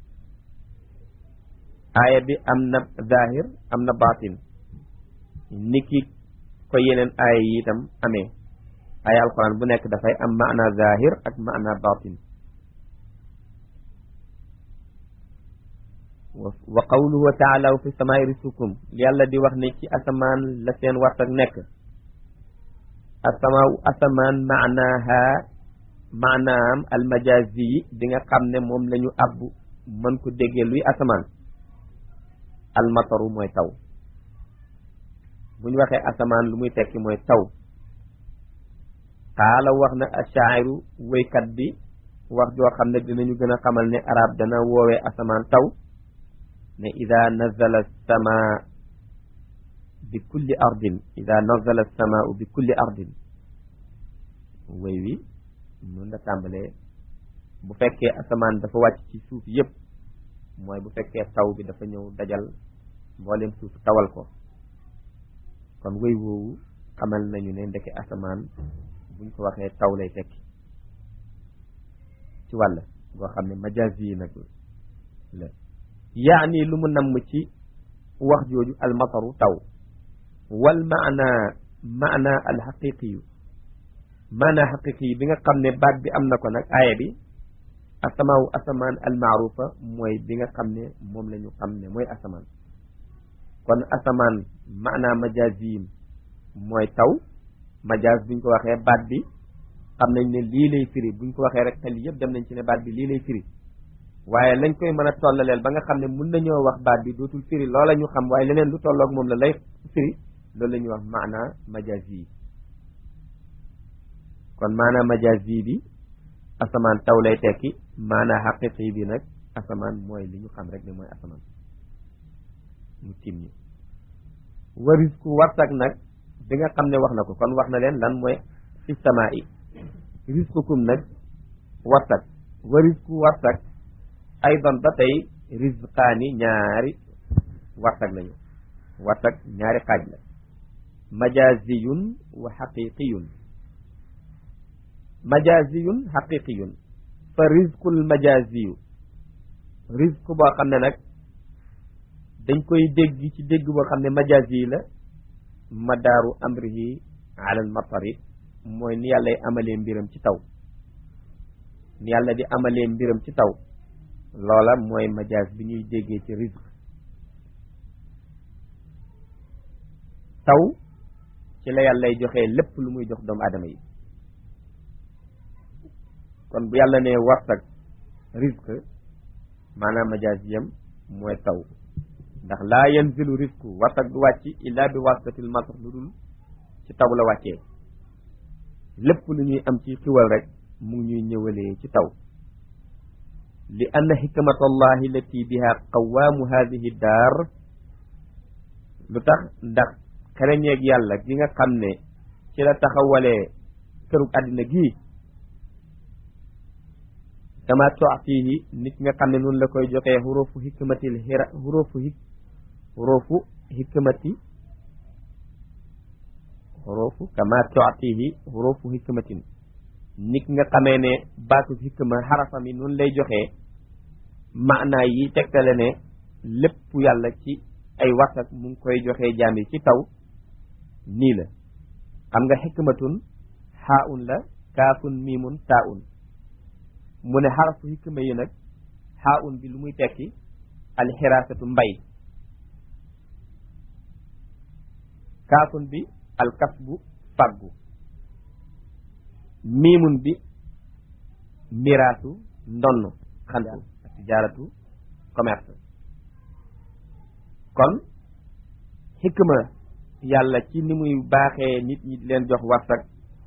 aaya bi am na zahir am na batin niki ko yeneen aaya yi itam amee aaya alquran bu nekk dafay am maana zahir ak maana batin wa qawluhu taala wa fi samaai rizqukum yàlla di wax ne ci asamaan la seen wartak nekk asamaaw asamaan maanaaha maanaam almajazi yi bi nga xam ne moom la ñu abbu mën ko déggee luy asamaan almataru mooy taw bu ñu waxee asamaan lu muy tekki mooy taw xaala wax na ashairu wéykat bi wax joo xam ne dinañu gën a xamal ne arab dana woowee asamaan taw ne ida nazala samaa bi kulli ardin ida nazala samaau bi kulli ardin wéy wi mun la tàmbalee bu fekkee asamaan dafa wàcc ci suuf yépp mooy bu fekkee taw bi dafa ñëw dajal mboolem suuf tawal ko kon wéy woowu xamal nañu ne ndeke asamaan buñ ko waxee taw lay tekki ci wàll goo xam ne majaas yi nag la yaani lu mu namm ci wax jooju almataru taw wal maana maana alxaqiqiyu maana xaqiqi yi bi nga xam ne baat bi am na ko nag aaya bi asamaawu asamaan almaarufa mooy bi nga xam ne moom la ñu xam ne mooy asamaan kon asamaan maanaa majaaziyim mooy taw majaaz buñ ko waxee baat bi xam nañ ne lii lay firi buñ ko waxee rek xel yëpp dem nañ ci ne baat bi lii lay firi waaye lañ koy mën a tollaleel ba nga xam ne mun nañoo wax baat bi dootul firi loola ñu xam waaye leneen lu tolloog moom la lay firi loolu la ñuy wax maanaa majazi kon maanaa majazi bi asamaan taw lay tekki maanaa xaqiqi bi nag asamaan mooy li ñu xam rek ne mooy asamaan mu tim ñi waris ku warsak nag bi nga xam ne wax na ko kon wax na leen lan mooy fi samaa i risqukum nag warsak waris ku warsak aydan ba tey rizqaani ñaari warsak lañu warsak ñaari xaaj la majaziyun wa xaqiqiyun majaziyun xaqiqiyun fa rizqul majaziyu rizq boo xam ne nag dañ koy dégg ci dégg boo xam ne majazi la madaaru amrihi ala al matari mooy ni yàlla amalee mbiram ci taw ni yàlla di amalee mbiram ci taw loola mooy majaaz bi ñuy déggee ci rizq taw ci la yàllay joxee lépp lu muy jox doomu aadama yi kon bu yàlla ne warsak rizq maanaam majaaz yam mooy taw ndax laa yanzilu rizqu warsak du wàcc illa bi wasitatil matar lu dul ci taw la wàccee lépp lu ñuy am ci xiwal rek mu ngi ñuy ñëwalee ci taw li anna xikmatallahi lati biha qawaamu hadihi daar lu tax ndax xereñeeg yàlla gi nga xam ne ci la taxawalee kërug àddina gii kama toatihi nit nga xam ne noonu la koy joxee xurufu hikmatil xira xurufu hik xurufu hikmati xurufu kama toatihi xurufu hikmatin nit nga xamee ne baatu hikma xarafam yi noonu lay joxee maanaa yi tegtale ne lépp yàlla ci ay warsak mu ngi koy joxee jaam yi ci taw nii la xam nga xikmatun xaaun la kaafun miimun taaun mu ne xarafu hikma yi nag xaaun bi lu muy tekki alxiraasatu mbay kaafun bi alkasbu faggu miimun bi miraasu ndonn xantu tijaaratu commerce kon xikma yàlla ci ni muy baaxee nit ñi di leen jox warsak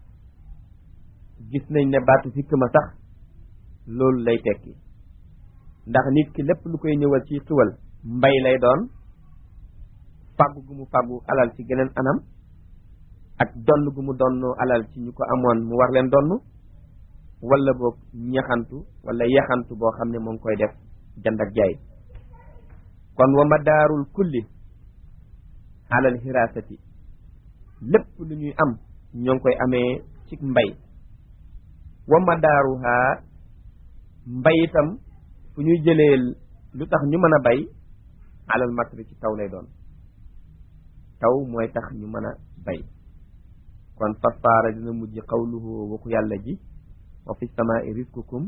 gis nañ ne baatu xikma sax loolu lay tekki ndax nit ki lépp lu koy ñëwal ci xiwal mbay lay doon fàggu gu mu fàggu alal ci geneen anam ak donn gu mu donn alal ci ñu ko amoon mu war leen donn wala boog ñaxantu wala yaxantu boo xam ne moo ngi koy def jand ak jaay kon wa madaarul kulli alal hirasati lépp lu ñuy am ñoo ngi koy amee ci mbay wa madaaruha mbay itam fu ñuy jëlee lu tax ñu mën a bay alal matri ci taw lay doon taw mooy tax ñu mën a bay kon fasaara dina mujj qawluhu waxu yàlla ji wa fi samaai riskukum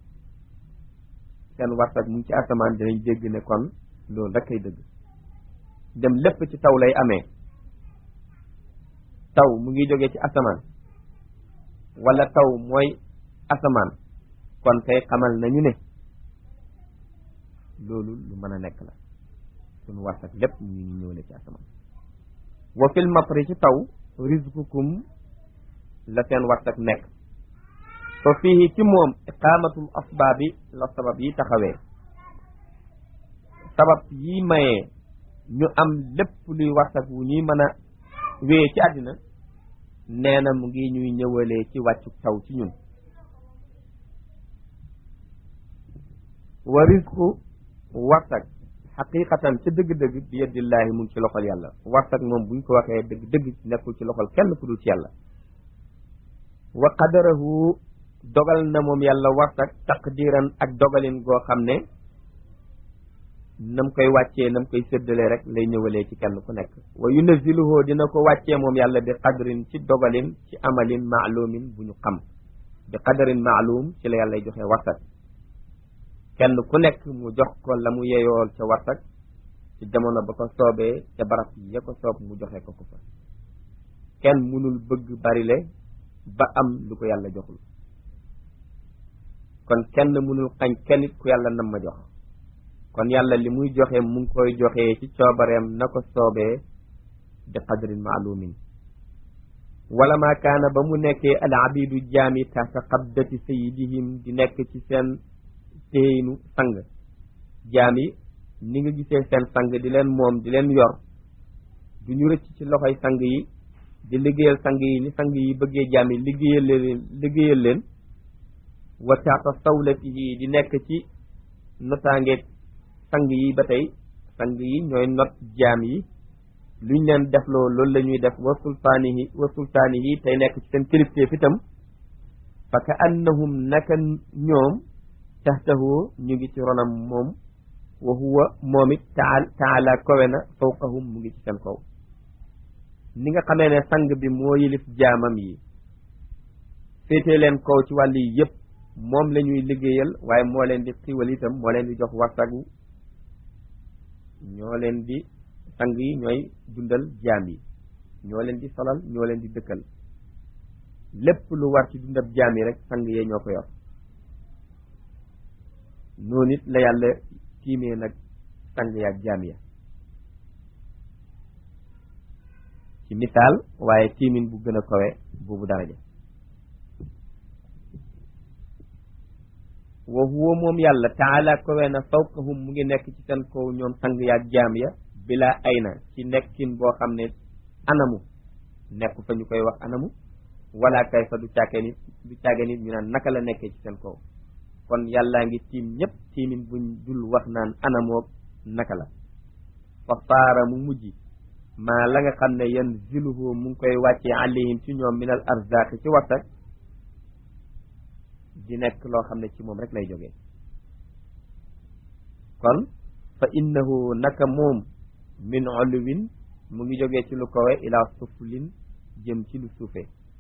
seen warsak mu ngi ci asamaan dinañ dégg ne kon loolu rek kay dëgg dem lépp ci taw lay amee taw mu ngi jógee ci asamaan wala taw mooy asamaan kon kay xamal nañu ne loolu lu mën a nekk la suñu warsak lépp mu ngi ñëwle ci asamaan wa fil matri ci taw rizqukum la seen warsak nekk fa fii ci moom iqaamatul asbaabi la sabab yi taxawee sabab yi mayee ñu am lépp luy warsak wu ñuy mën a wéye ci àddina nee na mu ngi ñuy ñëwalee ci wàccu taw ci ñun wa rizqu warsak xaqiqatan ca dëgg-dëgg bi yadillaahi mu ngi ci loxol yàlla warsak moom buñ ko waxee dëgg dëgg nekkul ci loxol kenn ku dul ci yàlla wa qadarahu dogal na moom yàlla warsak taqdiran ak dogalin goo xam ne nam koy wàccee nam koy séddalee rek lay ñëwalee ci kenn ku nekk wa yunaziluhu dina ko wàccee moom yàlla bi qadrin ci dogalin ci amalin maalumin bu ñu xam bi qadarin maalum ci la yàlla joxe warsak kenn ku nekk mu jox ko la mu yeyool ca warsak ci jamono ba ko soobee ca barab ya ko soob mu joxe ko ko fa kenn mënul bëgg barile ba am lu ko yàlla joxul kon kenn mënul xañ kenn it ku yàlla nam ma jox kon yàlla li muy joxe mu ngi koy joxee ci coobareem na ko soobee bi qadrin maalumin wala maa kaana ba mu nekkee al abidu jaami taxta qabdati sayidihim di nekk ci seen téynu sang jaam yi ni nga gisee seen sang di leen moom di leen yor du ñu rëcc ci loxoy sang yi di liggéeyal sang yi ni sang yi bëggee jaam yi liggéeyal leen liggéeyal leen wa taxta sawlatihi di nekk ci notaangeeg sang yi ba tey sang yi ñooy not jaam yi luñ leen defloo loolu la ñuy def wa sultaanihi wa sultaanihi tey nekk ci seen kilifteef itam fa ka annahum naka ñoom taxtahu ñu ngi ci ronam moom wa huwa moom it taal taala kowe na fawqahum mu ngi ci seen kaw ni nga xamee ne sang bi moo yilif jaamam yi féetee leen kaw ci wàll yi yëpp moom la ñuy liggéeyal waaye moo leen di xiwal itam moo leen di jox warsagu ñoo leen di sang yi ñooy dundal jaam yi ñoo leen di solal ñoo leen di dëkkal lépp lu war ci dundab jaam yi rek sang yee ñoo ko yor noonu it la yàlla tiimee nag sang yaak jaam ya ci misaal waaye tiimin bu gën a kawe boobu daraja wa huwa moom yàlla taala kawe na fawqahum mu ngi nekk ci seen kaw ñoom sang yaak jaam ya bila ayna ci nekkin boo xam ne anamu nekk fa ñu koy wax anamu wala kay fa du caage nit du caage nit ñu naan naka la nekkee ci seen kaw kon yàllaa ngi tiim ñëpp tiimin buñ dul wax naan anamoog naka la fa faara mu mujj maa la nga xam ne yan ziluhu mu ngi koy wàccee alayhim ci ñoom minal arzaq ci wartak di nekk loo xam ne ci moom rek lay jógee kon fa innahu naka moom min uluwin mu ngi jógee ci lu kawe ila suflin jëm ci lu suufe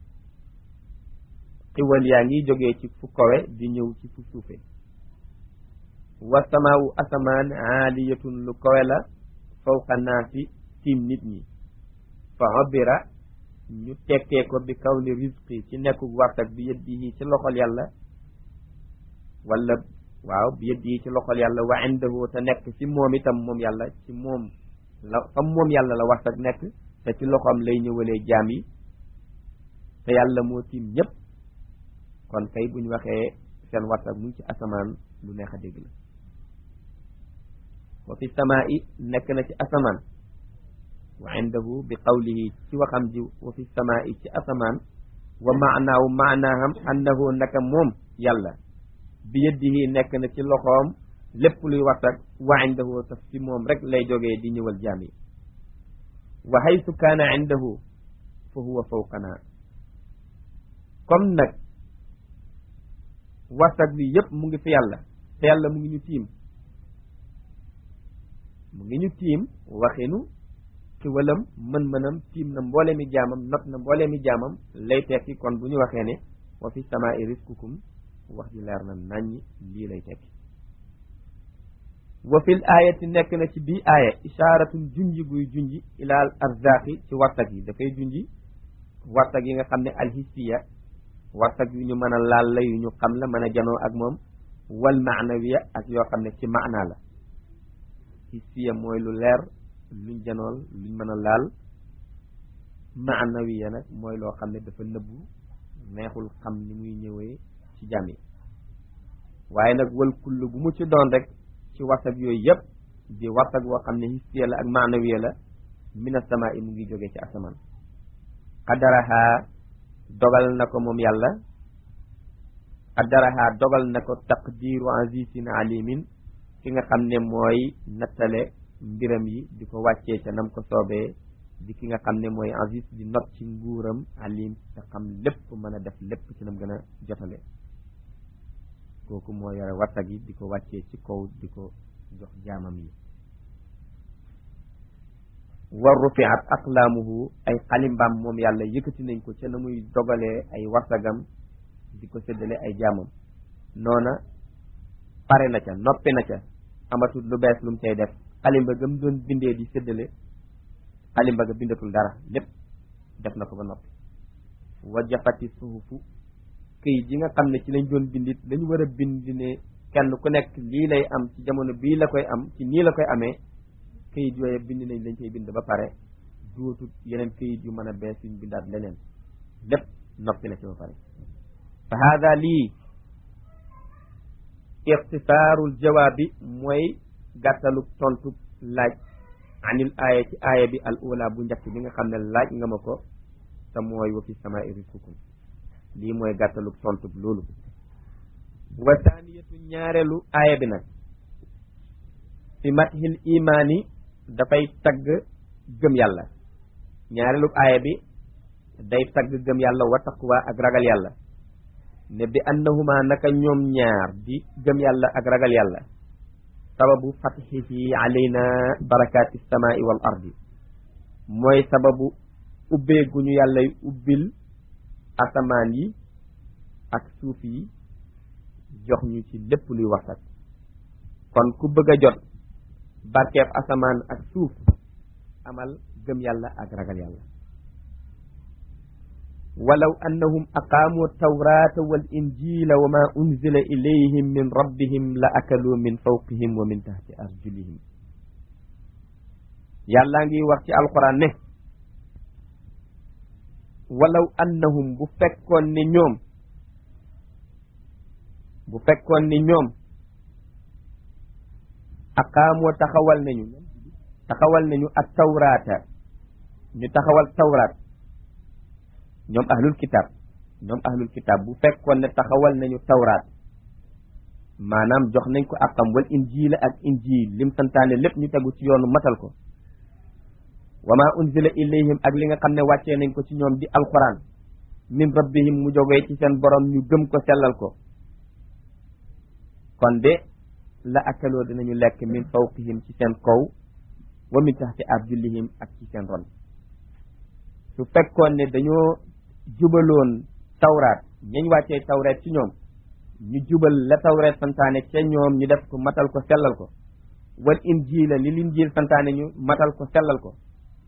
xiwal yaa ngi jógee ci fu kawe di ñëw ci fu suufe wa samaawu asamaan aaliyatun lu kawe la fawqa naasi tiim nit ñi fa obira ñu tekkee ko bi kaw ni risqi ci nekku wartak bi yëddihi ci loxol yàlla wala waaw bi yëddihi ci loxol yàlla wa indahu te nekk ci moom itam moom yàlla ci moom la fa moom yàlla la wartak nekk te ci loxoom lay ñëwalee jaam yi te yàlla moo tiim ñëpp kon kay bu ñu waxee seen wartak mu ngi ci asamaan lu neex a dégg la wa fi samaa i nekk na ci asamaan wa indahu bi qawlihi ci waxam ji wa fi samaa i ci asamaan wa maanaahu maanaaham annahu naka moom yàlla bi yëddihi nekk na ci loxoom lépp luy wartak wa indahu taf ci moom rek lay jógee di ñëwal jaam yi wa haytu kaana indahu fa huwa fawqana comme nag wartak bi yëpp mu ngi fi yàlla te yàlla mu ngi ñu tiim mu ngi ñu tiim waxinu ci walam mën-mënam tiim na mboole mi jaamam not na mboole mi jaamam lay tekki kon bu ñu waxee ne wa fi samaa'i rizqukum wax ji leer na naññ lii lay tekki wa fil aayati nekk na ci bii aaya ishaaratun junji guy junji ilaal arzaqi ci wartag yi dafay junji wartag yi nga xam ne alhissiya wartag yu ñu mën a laal la yu ñu xam la mën a janoo ak moom wal maanawiya ak yoo xam ne ci maanaa la hissiya mooy lu leer luñ janool luñ mën a laal maanawiya nag mooy loo xam ne dafa nëbbu neexul xam ni muy ñëwee ci jàmm yi waaye nag wal kull bu mu ci doon rek ci wartag yooyu yëpp di wartag woo xam ne hissiya la ak maanawiya la mina sama i mu ngi jógee ci asamaan qadaraha dogal na ko moom yàlla qadaraha dogal na ko taqdiru azizin alimin ki nga xam ne mooy nattale mbiram yi di ko wàccee ca nam ko soobee di ki nga xam ne mooy aziz di not ci nguuram alim te xam lépp mën a def lépp ci nam gën a jotale kooku moo yore wartag yi di ko wàccee ci kaw di ko jox jaamam yi war rufiat aqlaamuhu ay xalimbaam moom yàlla yëkkati nañ ko ca na muy dogalee ay wartagam di ko séddale ay jaamam noona pare na ca noppi na ca amatul lu bees lu mu cay def xalimba gam doon bindee di séddale xalimba ga bindatul dara lépp def na ko ba noppi wajafati suhufu këyit yi nga xam ne ci lañ doon bindit lañu war a bind ne kenn ku nekk lii lay am ci jamono bii la koy am ci nii la koy amee këyit yooyu bind nañ lañ cay bind ba pare duutut yeneen këyit yu mën a bees yuñ bindaat leneen lépp noppi na ci ba pare fa hada lii ixtisaarul jawaabi mooy gàttalu tontu laaj anil aaya ci aaya bi al ula bu njëkk bi nga xam ne laaj nga ma ko te mooy wa fi samaa'i rizqukum lii mooy gàttalu tontu loolu wa taaniyatu ñaareelu aaya bi nag fi mathil imaani dafay tagg gëm yàlla ñaareelu aaya bi day tagg gëm yàlla wa taqwa ak ragal yàlla ne bi annahuma naka ñoom ñaar di gëm yàlla ak ragal yàlla sababu fatxihi alayna barakaati samaai wal ardi mooy sababu ubbeegu ñu yàllay ubbil asamaan yi ak suuf yi jox ñu ci lépp luy waxtat kon ku bëgg a jot barkeeb asamaan ak suuf amal gëm yàlla ak ragal yàlla walaw annahum aqaamu tawrata wal injila wa ma unzila ilayhim min rabbihim la akaluu min fawqihim wa min tahti arjulihim yàllaa ngi wax ci alquran ne walaw annahum bu fekkoon ni ñoom bu fekkoon ni ñoom aqaamoo taxawal nañu taxawal nañu ak tawraata ñu taxawal tawraat ñoom ahlul kitab ñoom ahlul kitab bu fekkoon ne taxawal nañu tawraat maanaam jox nañ ko àqam wal injiila ak injiil lim santaane lépp ñu tegu ci yoonu matal ko wa ma unzila ilayhim ak li nga xam ne wàccee nañ ko ci ñoom di alquran min rabbihim mu jógee ci seen borom ñu gëm ko sellal ko kon de la akaloo dinañu lekk min fawqihim ci seen kaw wa min taxti arjulihim ak ci seen ron su fekkoon ne dañoo jubaloon tawraat ñañ wàccee tawraat ci ñoom ñu jubal la tawraat santaane ca ñoom ñu def ko matal ko sellal ko wal injiila li linjiil santaane ñu matal ko sellal ko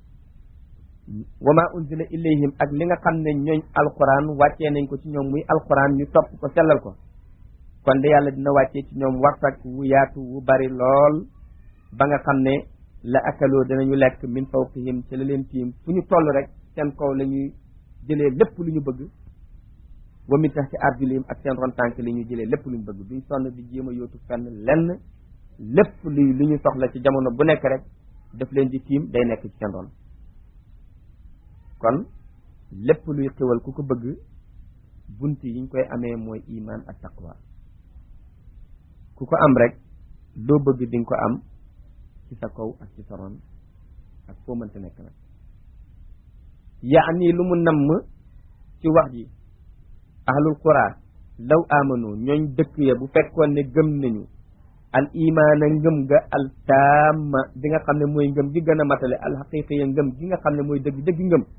wa ma unzila ilayhim ak li nga xam ne ñooñ alquran wàccee nañ ko ci ñoom muy alquran ñu topp ko sellal ko kon de yàlla dina wàccee ci ñoom warsak wu yaatu wu bari lool ba nga xam ne la akaloo dinañu lekk min fawqihim ci la leen tiim fu ñu toll rek seen kaw la ñuy jëlee lépp lu ñu bëgg wa min tax ci arjulihim ak seen ron tànk li ñuy jëlee lépp lu ñu bëgg duñ sonn di jéem a yóotu fenn lenn lépp luy lu ñu soxla ci jamono bu nekk rek daf leen di tiim day nekk ci seen ron kon lépp luy xewal ku ko bëgg bunt yi ñu koy amee mooy iman ak taqwa ku ko am rek loo bëgg di nga ko am ci sa kaw ak ci sa ron ak foo mënta nekk nag yaani lu mu namm ci wax ji ahlul qura law amanu ñooñ dëkk ya bu fekkoon ne gëm nañu al imaana ngëm ga al taama bi nga xam ne mooy ngëm gi gën a matale al xaqiqa ya ngëm gi nga xam ne mooy dëgg dëgg ngëm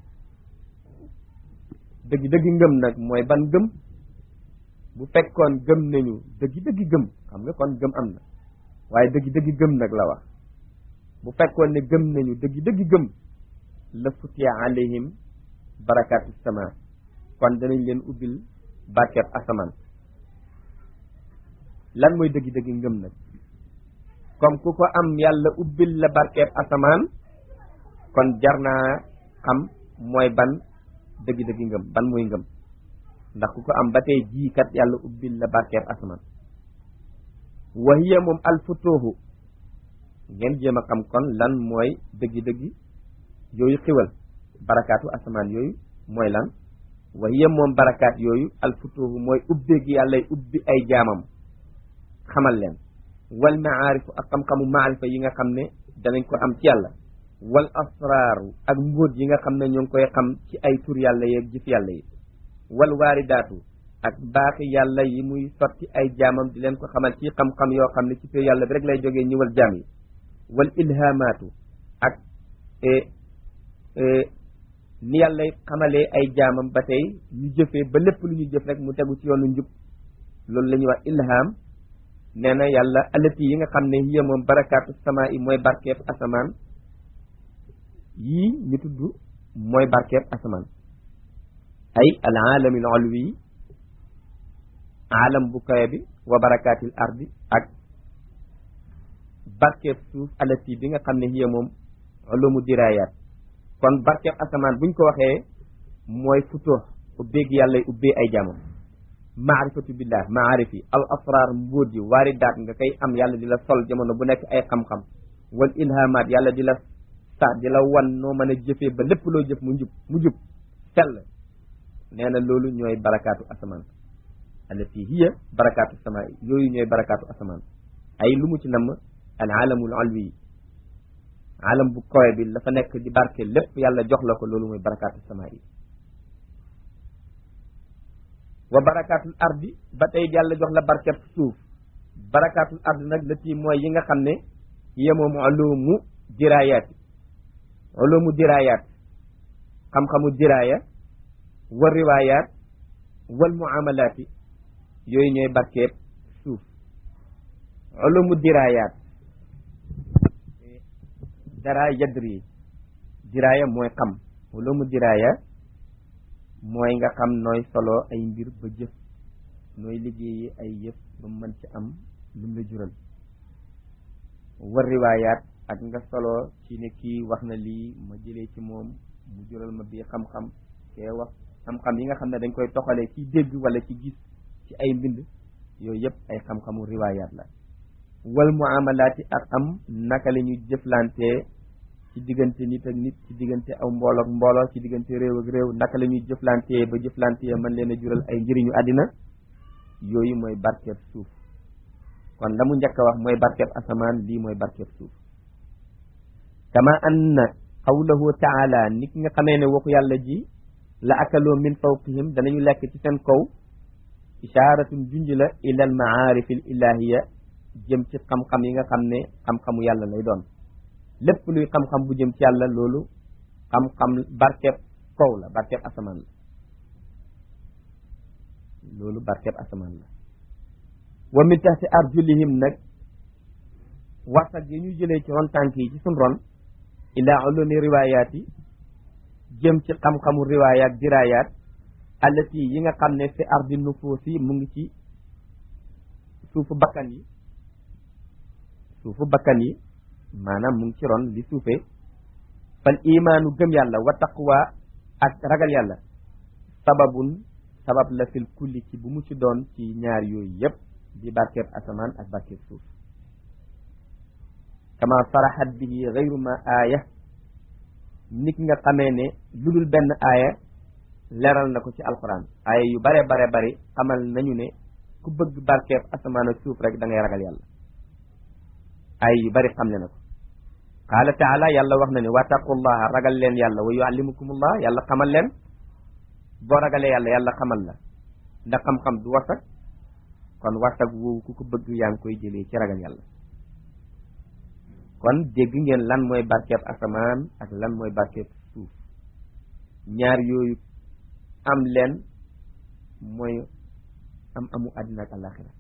dëgg dëgg ngëm nag mooy ban ngëm bu fekkoon gëm nañu dëgg dëgg gëm xam nga kon gëm am na waaye dëgg dëgg gëm nag la wax bu fekkoon ne gëm nañu dëgg dëgg gëm la futiya alayhim barakaatu sama kon danañ leen ubbil barkeeb asamaan lan mooy dëgg dëgg ngëm nag comme ku ko am yàlla ubbil la barkeeb asamaan kon jar naa xam mooy ban dëgg dëgg ngëm ban mooy ngëm ndax ku ko am ba tey jii kat yàlla ubbil la barkeeb asamaan wa hiya moom alfutuuhu ngeen jéem a xam kon lan mooy dëgg-dëgg yooyu xiwal barakaatu asamaan yooyu mooy lan wa hiya moom barakaat yooyu alfutuuhu mooy ubbeeg yàllay ubbi ay jaamam xamal leen wal maarifu ak xam-xamu maarifa yi nga xam ne danañ ko am ci yàlla wal asraaru ak mbóot yi nga xam ne ñoo ngi koy xam ci ay tur yàlla yeeg jëf yàlla yi wal waaridaatu ak baaxi yàlla yi muy sotti ay jaamam di leen ko xamal ci xam-xam yoo xam ne ci tur yàlla bi rek lay jógee ñëwal jaam yi wal ilhamaatu ak ni yàlla xamalee ay jaamam ba tey ñu jëfee ba lépp lu ñu jëf rek mu tegu ci yoonu njub loolu la ñuy wax ilham nee na yàlla alati yi nga xam ne hiya moom barakaatu sama yi mooy barkeeb asamaan yii ñu tudd mooy barkeeb asamaan ay al aalamil ulwi aalam bu kawe bi wa barakaatil ardi ak barkeeb suuf alati bi nga xam ne hiya moom ulumu diraayaat kon barkeeb asamaan buñ ko waxee mooy futoox ubbeeg yàlla ubbee ay jaamam maarifatu billah maarif yi al asrar mbóot yi waaridaat nga koy am yàlla di la sol jamono bu nekk ay xam-xam wal ilhamaat yàlla di la sa di la wan noo mën a jëfee ba lépp loo jëf mu njub mu jub sell nee na loolu ñooy barakaatu asamaan allati hiya barakaatu sama yooyu ñooy barakaatu asamaan ay lu mu ci namm al alamul alwi yi alam bu kowe bi la fa nekk di barke lépp yàlla jox la ko loolu mooy barakaatu sama yi wa barakaatul ardi ba tey yàlla jox la barkeb suuf barakaatul ardi nag la tii mooy yi nga xam ne yemoom ulumu diraayaat ulumu diraayaat xam-xamu diraaya wa riwaayaat wal muamalaati yooyu ñooy barkeeb suuf ulumu diraayaat dara yadri diraaya mooy xam ulumu diraaya mooy nga xam nooy solo ay mbir ba jëf nooy liggéeyi ay yëf ba mën ci am lim la jural war riwaayaat ak nga solo ci ne kii wax na lii ma jëlee ci moom mu jural ma bii xam-xam kee wax xam-xam yi nga xam ne dañ koy toxalee ci dégg wala ci gis ci ay mbind yooyu yëpp ay xam-xamu riwaayaat la wal muamalaati ak am naka la ñuy jëflantee ci diggante nit ak nit ci diggante aw mbooloo ak mbooloo ci diggante réew ak réew naka la ñuy jëflantee ba jëflantee mën leen a jural ay njëriñu àddina yooyu mooy barkeeb suuf kon la mu njëkk a wax mooy barkeeb asamaan lii mooy barkeeb suuf kama anna qawlahu taala nit nga xamee ne waxu yàlla ji la akaloo min fawqihim danañu lekk ci seen kaw isharatun junj la ila al maarif al ilahiya jëm ci xam-xam yi nga xam ne xam-xamu yàlla lay doon lépp luy xam-xam bu jëm ci yàlla loolu xam-xam barkeeb kaw la barkeeb asamaan la loolu barkeeb asamaan la wa min taxti arjulihim nag warsak yi ñu jëlee ci ron tànk yi ci sun ron ila ulumi riwaayaat yi jëm ci xam-xamu riwaayaat diraayaat allati yi nga xam ne fi ardi nufuusi mu ngi ci suufu bakkan yi suufu bakkan yi maanaam mu ngi ci ron li suufee fal imaanu gëm yàlla wa taqwa ak ragal yàlla sababun sabab la fil kulli ci bu mu ci doon ci ñaar yooyu yépp di barkeeb asamaan ak barkeeb suuf kama faraxat bihi gayru ma aaya nit nga xamee ne lu dul benn aaya leral na ko ci alquran aaya yu bare bare bari xamal nañu ne ku bëgg barkeeb asamaan ak suuf rek da ngay ragal yàlla aaya yu bari xam ne na ko qaala taala yàlla wax na ne wattaqullaha ragal leen yàlla wa yuallimukumullah yàlla xamal leen boo ragalee yàlla yàlla xamal la ndax xam-xam du warsak kon warsak woowu ku ko bëgg yaa ngi koy jëlee ci ragal yàlla kon dégg ngeen lan mooy barkeeb asamaan ak lan mooy barkeeb suuf ñaar yooyu am leen mooy am amu àddina ak àllaaxira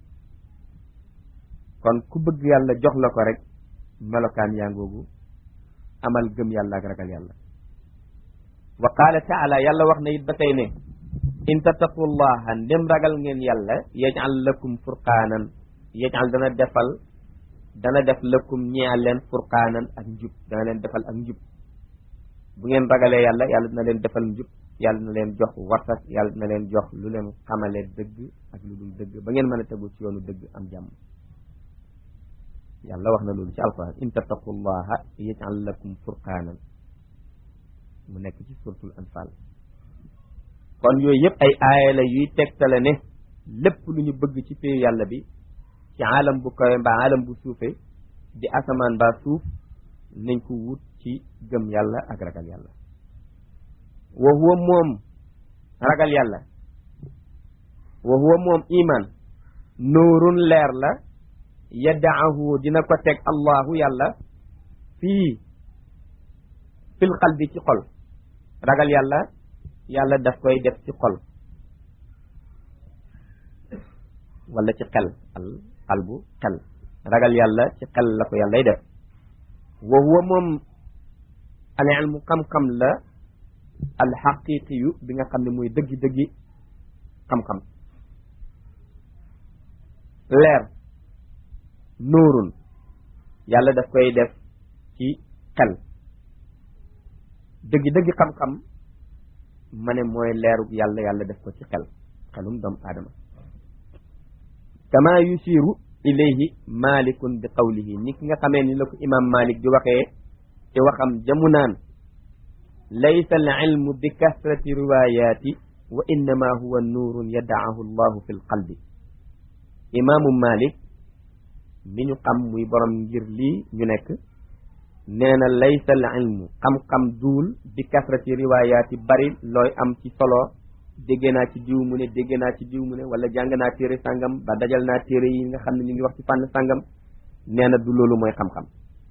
kon ku bëgg yàlla jox la ko rek melokaan yaa ngoogu amal gëm yàlla ak ragal yàlla wa qaala taala yàlla wax na it ba tey ne in tattaqullaha ndem ragal ngeen yàlla yajal lakum furqaanan yajal dana defal dana def lakum ñeel leen furqaanan ak njub dana leen defal ak njub bu ngeen ragalee yàlla yàlla dina leen defal njub yàlla dina leen jox warsak yàlla dina leen jox lu leen xamale dëgg ak lu dul dëgg ba ngeen mën a tegu ci yoonu dëgg am jàmm yàlla wax na loolu ci alquran in tattaqullaha yajal lakum furqaanan mu nekk ci suratul anfal kon yooyu yëpp ay aaya la yuy tegtale ne lépp lu ñu bëgg ci péyu yàlla bi ci alam bu kawe mbaa alam bu suufe di asamaan mbaa suuf nañ ko wut ci gëm yàlla ak ragal yàlla wa huwa moom ragal yàlla wa huwa moom iman nuurun leer la yaddaahu dina ko teg allahu yàlla fii fil qalbi ci xol ragal yàlla yàlla daf koy def ci xol wala ci xel al qalbu xel ragal yàlla ci xel la ko yàllay def wa huwa moom al ilmu xam-xam la al xaqiqi yu bi nga xam ne mooy dëggi-dëggi xam-xam leer nuurun yàlla daf koy def ci xel dëggi-dëggi xam-xam ma ne mooy leerug yàlla yàlla def ko ci xel xelum doomu aadama kama yusiru ilayhi malikun bi qawlihi ni ki nga xamee ni la ko imam malik di waxee ci waxam jamu naan laysa al ilmu bi kasrati riwayati wa innama huwa nuurun yadaahu allahu fi l qalbi imaamu malik mi ñu xam muy borom ngir lii ñu nekk nee na laysa al ilmu xam-xam duul bi kasrati riwaayaati bari looy am ci solo dégg naa ci diw mu ne dégg naa ci diw mu ne wala jàng naa téere sàngam ba dajal naa téere yi nga xam ne ñu ngi wax ci fànn sàngam nee na du loolu mooy xam-xam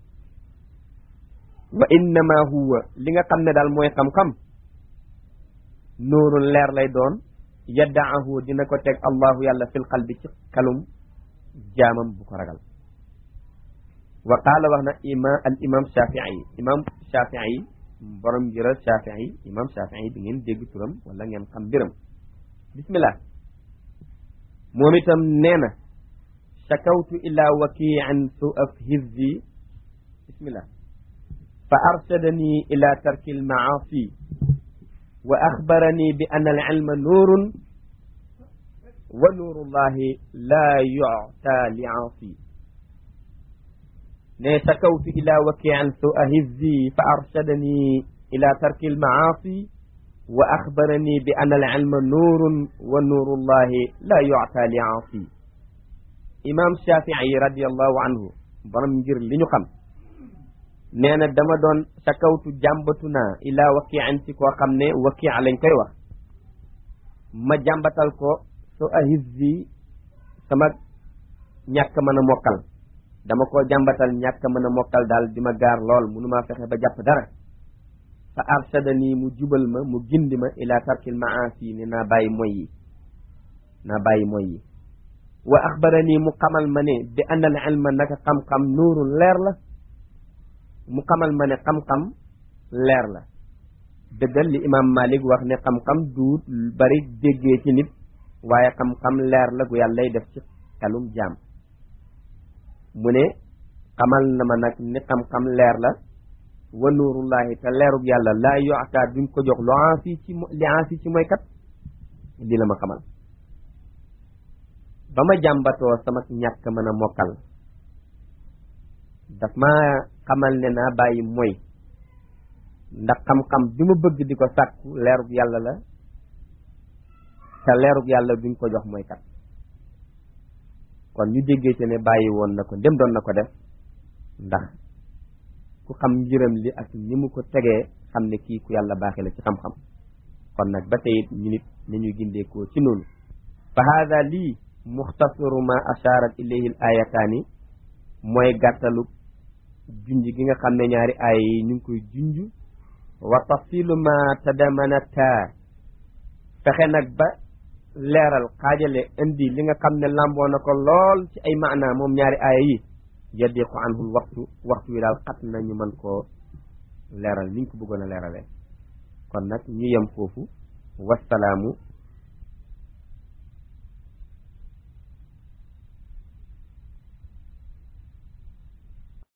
wa innama huwa li nga xam ne daal mooy xam-xam nuurun leer lay doon yaddaahu dina ko teg allahu yàlla fil qalbi ci xelum jaamam bu ko ragal wa qaala wax na ima al imam shafii imam shafii borom njëral shafii imam shafii bi ngeen dégg turam wala ngeen xam mbiram bismillah moom itam nee na shakawtu ila wakiin su af hizzi bismillah fa arshadani ila tarki almaasi wa axbarani bi anna al ilma nuurun wa nuurullahi la yuta li aasi ne sakawtu ila wakian sua hizzi fa arshadani ila tarki almaasi wa axbarani bi anna al ilma nuurun wa nuurullahi la yuta li aasi imam shafii radiallahu anhu borom ngir li ñu xam nee na dama doon sakawtu jàmbatu naa ila wakian ci koo xam ne wakia lañ koy wax ma jàmbatal ko su ahizzi sama ñàkk mën a mokkal dama koo jàmbatal ñàkk mën a mokkal daal di ma gaar lool mënumaa fexe ba jàpp dara fa arshadani mu jubal ma mu gindi ma ila tarkil maasi ne naa bàyyi moy yi naa bàyyi moy yi wa axbarani mu xamal ma ne bi anna al ilma naka xam-xam nuurun leer la mu xamal ma ne xam-xam leer la dëggal li imam malik wax ne xam-xam duut bari déggee ci nit waaye xam-xam leer la gu yàlla lay def ci xelum jaam mu ne xamal na ma nag ne xam-xam leer la wa nuurullahi te leerug yàlla laa yoata duñ ko jox lu ansi ci li ansi ci mooy kat di la ma xamal ba ma jàmbatoo sama ñàkk mën a mokkal daf ma xamal ne naa bàyyi mooy ndax xam-xam bi ma bëgg di ko sàkku leerug yàlla la te leerug yàlla duñ ko jox mooy kat kon ñu déggee ci ne bàyyi woon na ko ndem doon na ko def ndax ku xam njëram li ak ni mu ko tegee xam ne kii ku yàlla baaxee la ci xam-xam kon nag ba tey it ñu nit nañuy gindeekoo ci noonu fa haada lii muxtasaru ma asharat ilayhi l ayataani mooy gàttalu junj gi nga xam ne ñaari aaya yi ñu ngi koy junj wa tafsilu ma tadamanata fexe nag ba leeral xaajale indi li nga xam ne làmboo na ko lool ci ay maana moom ñaari aaya yi yaddiqu anhul waxtu waxtu wi daal xat na ñu mën koo leeral niñ ko bëggoon a leeralee kon nag ñu yem foofu wasalaamu